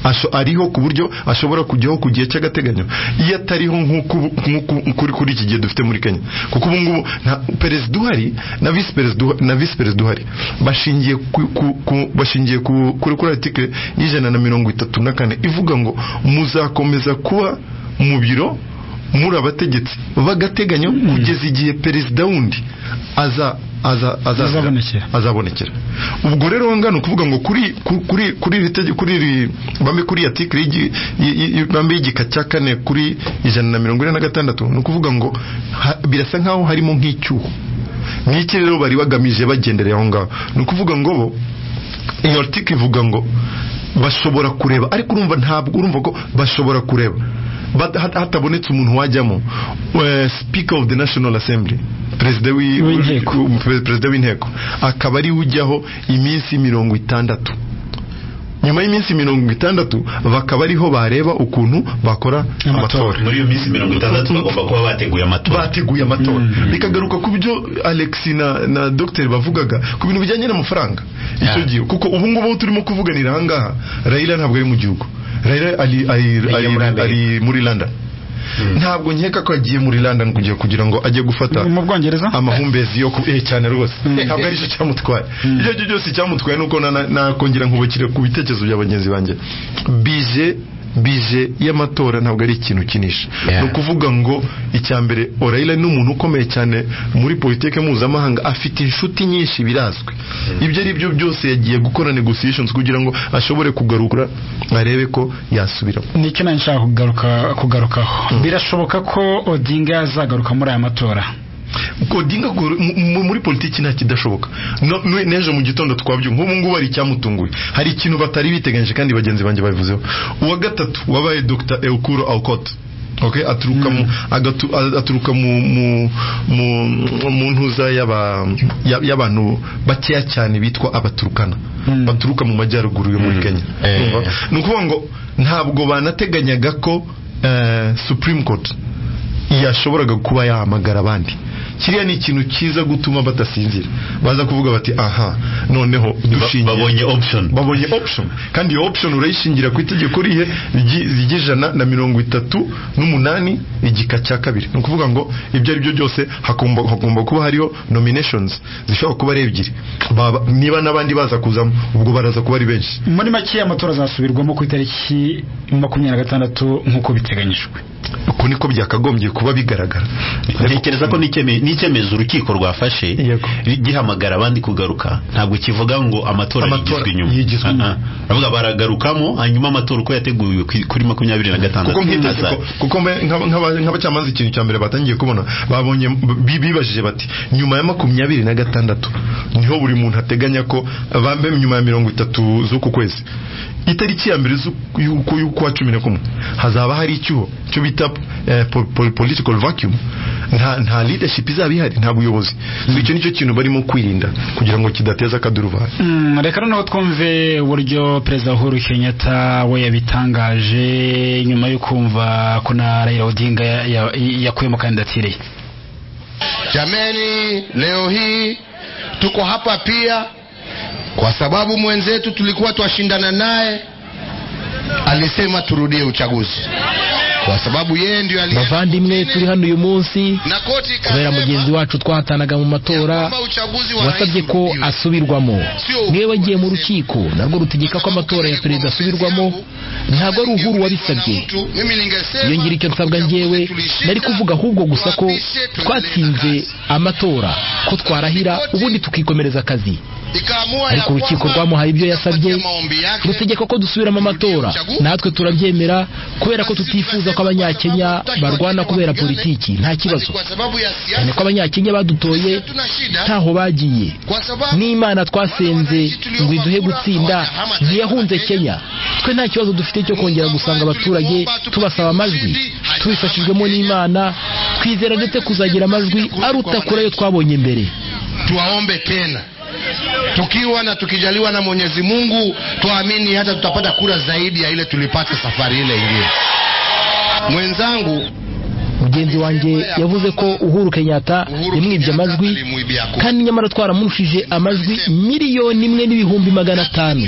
Asho- ariho ku buryo ashobora kujyaho ku gihe cy'agateganyo iyo atariho nk'uko ubu- nk'uko- kuri kuri iki gihe dufite muri kenya kuko ubu ngubu nta perezida uhari na visi perezida uha- na visi perezida uhari bashingiye ku, ku, ku, bashingiye ku, kuri kuri article y'ijana na mirongo itatu na kane ivuga ngo muzakomeza kuba mu biro muri abategetsi b'agateganyo kugeza igihe perezida wundi aza aza aza- Azabonekera. azabonekera ubwo rero wangana ukuvuga ngo kuri ku- kuri kuri iri tege- kuri iri bambe kuri article y'igi- y- y- bambe y'igika cya kane kuri ijana na mirongo ine na gatandatu ni ukuvuga ngo ha- birasa nkaho harimo nk'icyuho n'iki rero bari bagamije bagendereye aho ngaho ni ukuvuga ngo bo iyo article ivuga ngo bashobora kureba ariko urumva ntabwo urumva ko bashobora kureba Bat- hat- hatabonetse umuntu wajyamo eh, speaker of the national assembly perezida w'i- W'inteko. Pe- perezida w'inteko akaba ari we ujyaho iminsi mirongo itandatu nyuma y'iminsi mirongo itandatu bakaba ariho bareba ukuntu bakora amatora muri iyo minsi mirongo itandatu bagomba kuba bateguye amatora bateguye amatora bikagaruka ku byo alex na, na dr bavugaga ku bintu bijyanye n'amafaranga icyo gihe kuko ubu ngubu aho turimo kuvuganira aha ngaha rayira ntabwo ari mu gihugu rayira ari, ari, ari, muri ari, Amerika. muri london ntabwo nkeka ko agiye muri london kugira kugira ngo ajye gufata mu bwongereza amahumbezi yo ku eh, cyane rwose ntabwo ari cyo cyamutwaye ibyo ari byo byose cyamutwaye nuko na- na- nakongera nkubukire ku bitekerezo bya bagenzi banjye bije bije y'amatora ntabwo ari ikintu ukinisha ni ukuvuga ngo icya mbere orayira ni umuntu ukomeye cyane muri politiki mpuzamahanga afite inshuti nyinshi birazwi ibyo ari byo byose yagiye gukora negotiations kugira ngo ashobore kugarura arebe ko yasubira nicyo nanjye nshaka kugaruka kugarukaho birashoboka ko odinga yazagaruka muri aya matora kodinga gu- mu- mu- muri politiki nta kidashoboka No- nu- n'ejo mu gitondo twabyumva nk'ubu ngubu hari icyamutunguye hari ikintu batari biteganyije kandi bagenzi banjye babivuzeho uwa gatatu wabaye dr eukuro alcott Okay, aturuka mu agatu, aturuka mu mu mu, mu ntuza y'aba- ya- y'abantu bakeya cyane bitwa abaturukana baturuka mu majyaruguru yo muri Kenya Urumva? ni ukuvuga ngo ntabwo banateganyaga ko eh, Supreme Court yashoboraga kuba yahamagara abandi kiriya ni ikintu cyiza gutuma badasinzira baza kuvuga bati aha noneho dushingiye babonye option. babonye option kandi iyo option urayishingira ku itegeko rihe rigi- ry'ijana na mirongo itatu n'umunani igika cya kabiri ni ukuvuga ngo ibyo ari byo byose hagomba hagomba kuba hariho nominations zishobora kuba ari ebyiri Baba- niba n'abandi baza kuzamo ubwo baraza kuba ari benshi muri make amatora azasubirwamo ku itariki makumyabiri na gatandatu nk'uko biteganyijwe uko niko byakagombye kuba bigaragara ntekereza ko n'icyeme- n'icyemezo urukiko rwafashe gihamagara abandi kugaruka ntabwo kivuga ngo amatora Amatora yigizwe inyuma yigizwe inyuma. Ah, ah. Baravuga baragarukamo hanyuma amatora uko yateguwe ku- kuri makumyabiri na gatandatu kuko nk'itegeko aza- kuko mbe- nk'aba- nk'aba- nk'abacamanza ikintu cya mbere batangiye kubona babonye bi- bibajije bati nyuma ya makumyabiri na gatandatu niho buri muntu ateganya ko bambe nyuma ya mirongo itatu z'uku kwezi itariki ya mbere z'uku- y'uku- y'ukwa cumi na kumwe hazaba hari icyuho cyo bita eh, po- po- political vacuum nta nta leadership izaba ihari nta buyobozi So icyo nicyo kintu barimo kwirinda kugira ngo kidateza akaduruvayo Mm, reka noneho twumve uburyo perezida uhuru kenyatta we yabitangaje nyuma yo kumva ko na raila odinga ya- ya- yakuyemo kandidatire ye Jameni, leo hii tuko hapa pia kwa sababu mwenzetu tulikuwa twashindana naye alisema turudie uchaguzi kwa sababu yeye ndio aliye bavandimwe turi hano uyu munsi na koti kubera mugenzi wacu twahatanaga mu matora wasabye ko asubirwamo niwe wagiye mu rukiko narwo rutegeka ko amatora ya perezida asubirwamo ntabwo ari uhuru wabisabye mimi ningesema iyo ngira icyo nsabwa njyewe nari kuvuga ahubwo gusa ko twatsinze amatora ko twarahira ubundi tukikomereza akazi ikaamua ya ariko urukiko kwamba rwamuhaye ibyo yasabye yake rutegeka ko dusubiramo amatora natwe turabyemera kubera ko tutifuza ko abanyakenya barwana kubera politiki nta kibazo kwa sababu ya siasa cyane ko abanyakenya badutoye ntaho bagiye n'imana twasenze ngo iduhe gutsinda ntiyahunze kenya twe nta kibazo dufite cyo kongera gusanga abaturage tubasaba amajwi tubifashijwemo n'imana twizera ndetse kuzagira amajwi aruta kure ayo twabonye mbere tuwaombe tena tukiwa na tukijaliwa na mwenyezi mungu twaamini hata tutapata kura zaidi ya ile tulipata safari ile ingine mwenzangu mugenzi wanjye yavuze ko uhuru kenyatta yamwibye amajwi kandi nyamara twaramurushije amajwi miliyoni imwe n'ibihumbi magana atanu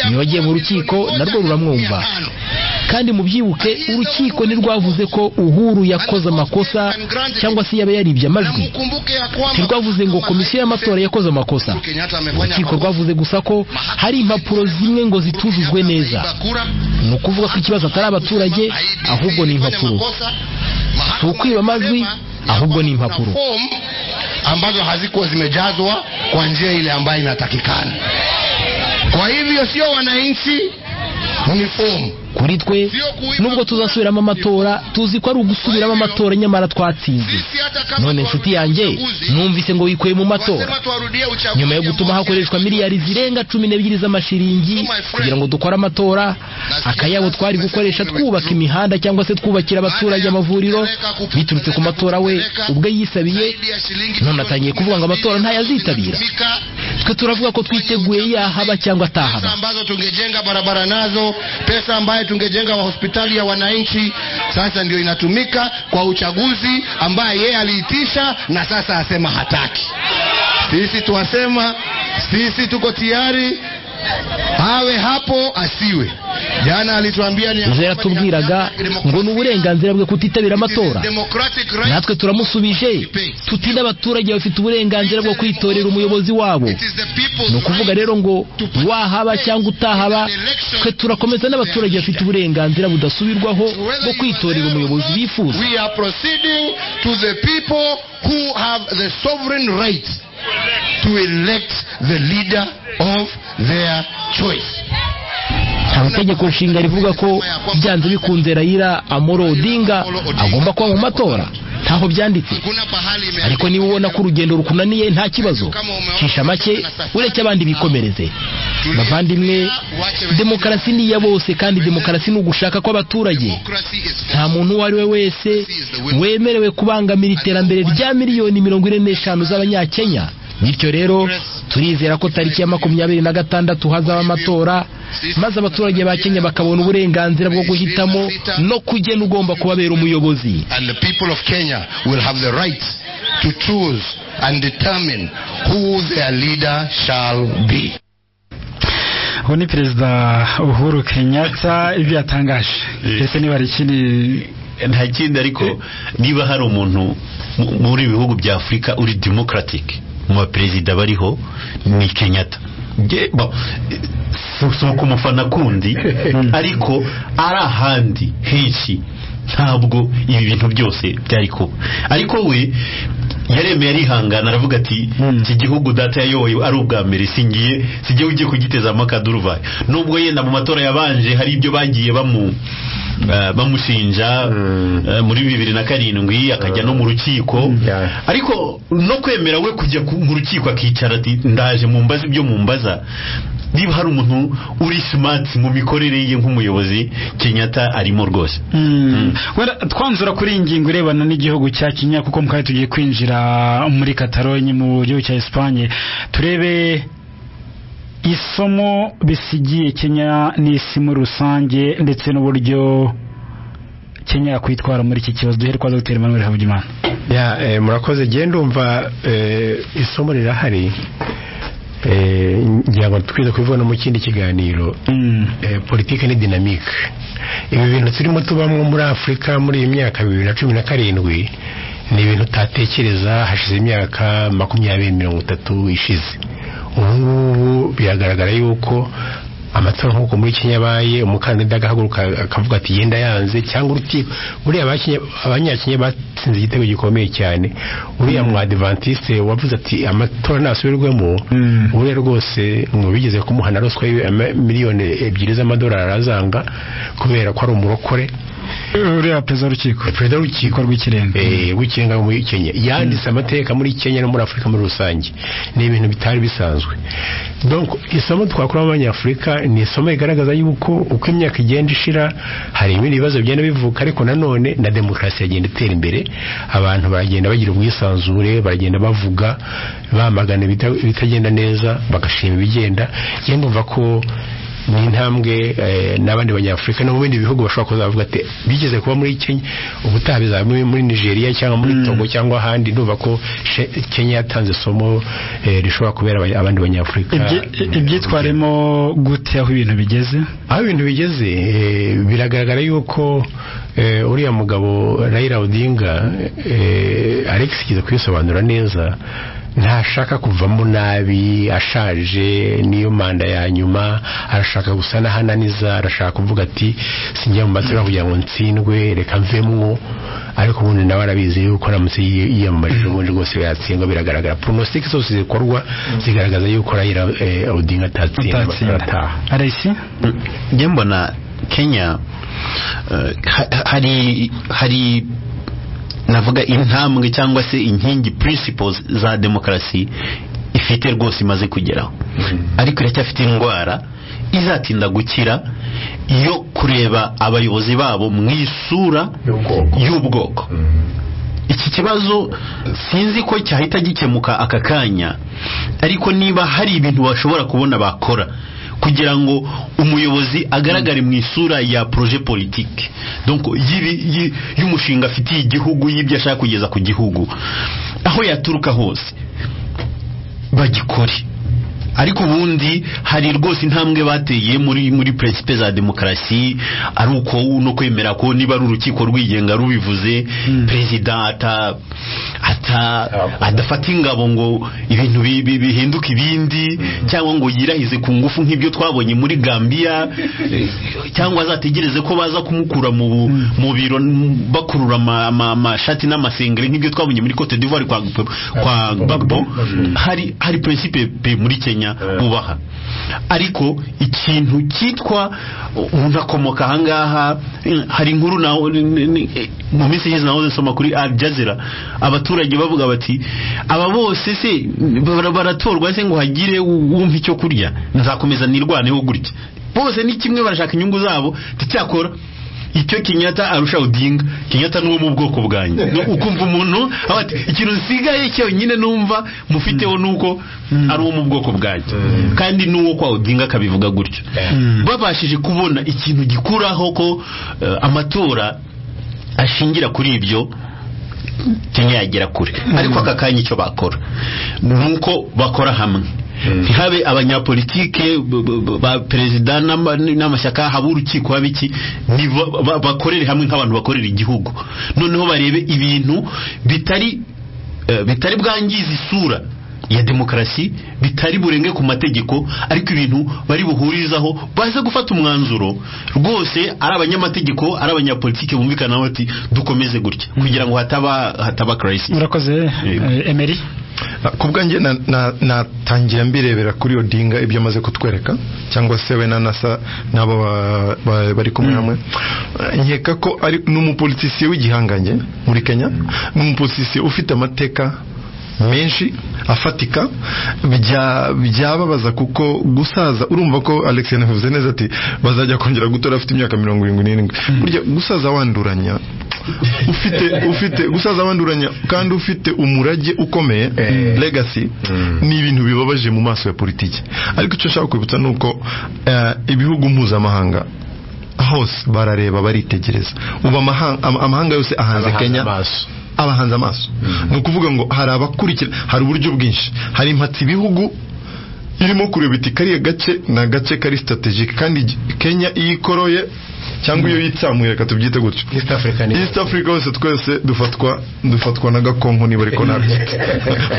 niyo agiye mu rukiko narwo ruramwumva kandi mubyibuke urukiko ntirwavuze ko uhuru yakoze amakosa cyangwa se yaba yaribye amajwi ntirwavuze ngo komisiyo y'amatora yakoze amakosa urukiko rwavuze gusa ko hari impapuro zimwe ngo zitujujwe neza ni ukuvuga ko ikibazo atari abaturage ahubwo ni impapuro si ukwiba amajwi ahubwo ni impapuro ambazo hazikuwa zimejazwa kwa njia ile ambayo inatakikana kwa hivyo sio wananchi ni fomu kuri twe nubwo tuzasubiramo amatora tuzi ko ari ugusubiramo amatora nyamara twatsinze none inshuti yanjye numvise ngo wikuye mu matora nyuma yo gutuma hakoreshwa miliyari zirenga cumi n'ebyiri z'amashiringi kugira ngo dukore amatora akayabo twari gukoresha twubaka imihanda cyangwa se twubakira abaturage amavuriro biturutse ku matora we ubwe yisabiye none atangiye kuvuga ngo amatora ntayazitabira twe turavuga ko twiteguye yahaba cyangwa atahaba ambazo tungejenga barabara nazo pesa ambayo tungejenga wa hospitali ya wananchi sasa ndio inatumika kwa uchaguzi ambaye yeye aliitisha na sasa asema hataki sisi twasema sisi tuko tayari awe hapo asiwe. Jana alituambia ni nawe yatubwiraga ngo ni uburenganzira bwe kutitabira amatora democratic right natwe turamusubije tuti n'abaturage bafite uburenganzira bwo kwitorera umuyobozi wabo ni ukuvuga rero ngo wahaba cyangwa utahaba twe turakomeza n'abaturage bafite uburenganzira budasubirwaho bwo kwitorera umuyobozi bifuza we are proceeding to the people who have the sovereign right to elect the leader of their choice hari itegeko nshinga rivuga ko byanze bikunze rayira amoro odinga agomba kuba mu matora ntaho byanditse ariko niba ubona ko urugendo rukunaniye nta kibazo cisha make ureke abandi bikomereze bavandimwe demokarasi ni iya bose kandi demokarasi ni ugushaka kw'abaturage nta muntu uwo ari we wese wemerewe kubangamira iterambere rya miliyoni mirongo ine n'eshanu z'abanyakenya bityo rero turizera ko tariki ya makumyabiri na gatandatu hazaba amatora maze abaturage ba kenya bakabona uburenganzira bwo guhitamo no kugena ugomba kubabera umuyobozi and the people of Kenya will have the right to choose and determine who their leader shall be uwo ni perezida uhuru kenyatta ibyo yatangaje ndetse niba hari ikindi nta kindi ariko niba hari umuntu mu- muri ibi bihugu bya afurika uri democratic mu baperezida bariho ni kenyatta Nge- bo, si- si ukumufana kundi ariko ari ahandi henshi ntabwo ibi bintu byose byari kuba ariko we yaremeye arihangana aravuga ati iki gihugu data yayoboye ari ubwa mbere singiye sijye ugiye kugitezamo akaduruvayo nubwo yenda mu matora yabanje hari ibyo bagiye bamu eh, bamushinja eh, muri bibiri na karindwi akajya no mu rukiko ariko no kwemera we kujya ku- mu rukiko akicara ati ndaje mumbaza ibyo mumbaza niba hari umuntu uri smart mu mikorere ye nk'umuyobozi kenyatta arimo rwose wenda twanzura kuri iyi ngingo irebana n'igihugu cya kenya kuko mu kanya tugiye kwinjira muri katalonye mu gihugu cya esipanye turebe isomo bisigiye kenya n'isi muri rusange ndetse n'uburyo kenya yakwitwara muri iki kibazo duhere kwa dr emmanuel habugimana ya eh, murakoze genda umva eh, isomo rirahari eh, ngira ngo twize kubibona mu kindi kiganiro eh, politike ni dinamike ibi bintu turimo tubamo muri afurika muri iyi myaka bibiri na cumi na karindwi ni ibintu utatekereza hashize imyaka makumyabiri mirongo itatu ishize ubu ngubu biragaragara yuko amatora nk'uko muri Kenya abaye umukandida agahaguruka akavuga ati yenda yanze cyangwa urukiko buriya abakenya- abanyakenya batsinze igitego gikomeye cyane uriya mwadivantiste wavuze ati amatora ntasubirwemo buriya rwose ngo bigeze kumuhana ruswa y'iwe ama- miliyoni ebyiri z'amadolari arazanga kubera ko ari umurokore uriya perezida w'urukiko perezida w'urukiko rw'ikirenga w'ikirenga muri kenya yanditse amateka muri kenya no muri afurika muri rusange ni ibintu bitari bisanzwe donc isomo twakuramo abanyafurika ni isomo rigaragaza yuko uko imyaka igenda ishira hari ibindi bibazo bigenda bivuka ariko nanone na demokarasi yagenda itera imbere abantu baragenda bagira ubwisanzure baragenda bavuga bamagana ibita- ibitagenda neza bagashima ibigenda njye ndumva ko ni intambwe eh, n'abandi banyafurika no mu bindi bihugu bashobora kuzavuga ati bigeze kuba muri Kenya ubutaha bizaba muri- muri Nigeria cyangwa muri Togo cyangwa ahandi ndumva ko she- Kenya yatanze isomo eh, rishobora kubera abanya- abandi banyafurika ibyitwaremo gute aho ibintu bigeze aho ibintu bigeze eh, biragaragara yuko eh, uriya mugabo Raila Odinga eh, Alex kiza kubisobanura neza ntashaka kuvamo nabi ashaje niyo manda ya nyuma arashaka gusa n'ahananiza arashaka kuvuga ati sinjya mu matora kugira ngo ntsindwe reka mvemwo ariko ubundi nawe arabizi yuko aramutse yiye- yiyamamaje ubundi rwose yatsindwa biragaragara pronostic zose zikorwa zigaragaza yuko Raila eh, Odinga atatsinda Atatsinda. arataha arayisi njye mbona kenya eh, ha- hari hari navuga intambwe cyangwa se inkingi principles za demokarasi ifite rwose imaze kugeraho ariko iracyafite indwara izatinda gukira yo kureba abayobozi babo mu isura y'ubwoko iki kibazo sinzi ko cyahita gikemuka aka kanya ariko niba hari ibintu bashobora kubona bakora kugira ngo umuyobozi agaragare mu isura ya projet politique donc y'ibi- yi- y'umushinga afitiye igihugu y'ibyo ashaka kugeza ku gihugu aho yaturuka hose bagikore ariko ubundi hari rwose intambwe bateye muri muri principe za demokarasi ari uko no kwemera ko niba ari urukiko rwigenga rubivuze perezida ata ata adafata ingabo ngo ibintu bi- bi- bihinduke ibindi cyangwa ngo yirahize ku ngufu nk'ibyo twabonye muri Gambia eh, cyangwa azategereze ko baza kumukura mu bu- mu biro n- bakurura ama- ama- amashati n'amasengeri nk'ibyo twabonye muri Cote d'Ivoire kwa kwa Gbagbo hari hari principe pe muri Kenya bubaha ariko ikintu cyitwa umuntu akomoka ahangaha eh, hari inkuru na mu minsi ishize nahoze nsoma kuri Al Jazeera abaturage bavuga bati aba bose se bara- baratorwa se ngo hagire u- umpa icyo kurya nzakomeza nirwaneho gutya bose ni kimwe barashaka inyungu zabo ticyakora icyo Kenyatta arusha Odinga Kenyatta nuwo mu bwoko bwanjye No- ukumva umuntu aba ati ikintu nsigaye cyonyine numva mufiteho nuko ari uwo mu bwoko bwanjye kandi nuwo kwa Odinga akabivuga gutyo babashije kubona ikintu gikuraho ko eh, amatora ashingira kuri ibyo Kenya yagera kure ariko aka kanya icyo bakora ni uko bakora hamwe ntihabe abanyapolitike b- b- b- ba perezida n'ama- n'amashyaka habe urukiko habe iki ni ba- ba- bakorere hamwe nk'abantu bakorera igihugu noneho barebe ibintu bitari eh, bitari bwangize isura ya demokarasi bitari burenge ku mategeko ariko ibintu bari buhurizaho baze gufata umwanzuro rwose ari abanyamategeko ari abanyapolitike bumvikanaho ati dukomeze gutya kugira ngo hataba hataba crisis murakoze emeri ku bwanjye na- na- natangira mbirebera kuri odinga ibyo amaze kutwereka cyangwa se we na nasa n'abo ba- ba- bari kumwe hamwe nkeka ko ari ni umupolitisiye w'igihangange muri kenya ni umupolitisiye ufite amateka menshi afatika bya- byababaza kuko gusaza urumva ko alex yanavuze neza ati bazajya kongera gutora afite imyaka mirongo irindwi n'irindwi burya gusaza wanduranya ufite ufite gusaza wanduranya kandi ufite umurage ukomeye legacy ni ibintu bibabaje mu maso ya politiki ariko icyo nshaka kwibutsa ni uko eh, ibihugu mpuzamahanga hose barareba baritegereza ubu amaha- ama- amahanga yose ahanze kenya abahanze amaso ni ukuvuga ngo hari abakurikira hari uburyo bwinshi hari impatse ibihugu irimo kureba iti kariya gace ni agace kari strategic kandi G- Kenya iyo ikoroye cyangwa iyo yitsamuye reka tubyite gutyo East Africa ni East Africa hose twese dufatwa dufatwa na gakonko niba ariko nabyite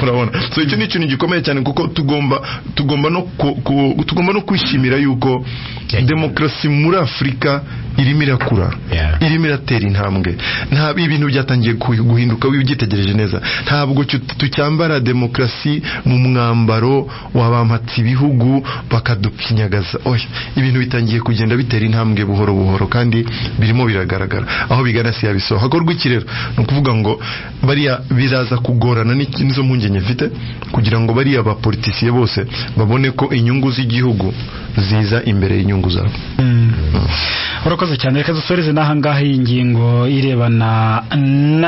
urabona so icyo ni ikintu gikomeye cyane kuko tugomba tugomba no ku, ku, tugomba no kwishimira yuko demokarasi muri Afurika irimo irakura irimo iratera intambwe ntabwo ibintu byatangiyeye guhi- guhinduka wiba ubyitegereje neza ntabwo tu- tucyambara demokarasi mu mwambaro wabampatse ibihugu bakadupinyagaza oya ibintu bitangiye kugenda bitera intambwe buhoro buhoro kandi birimo biragaragara aho bigana si yabisoho hakorwa iki rero ni ukuvuga ngo bariya biraza kugorana ni- nizo mpungenge mfite kugira ngo bariya bapolitisiye bose babone ko inyungu z'igihugu ziza imbere y'inyungu zabo urakoze cyane reka dusoreze n'ahangaha iyi ngingo irebana na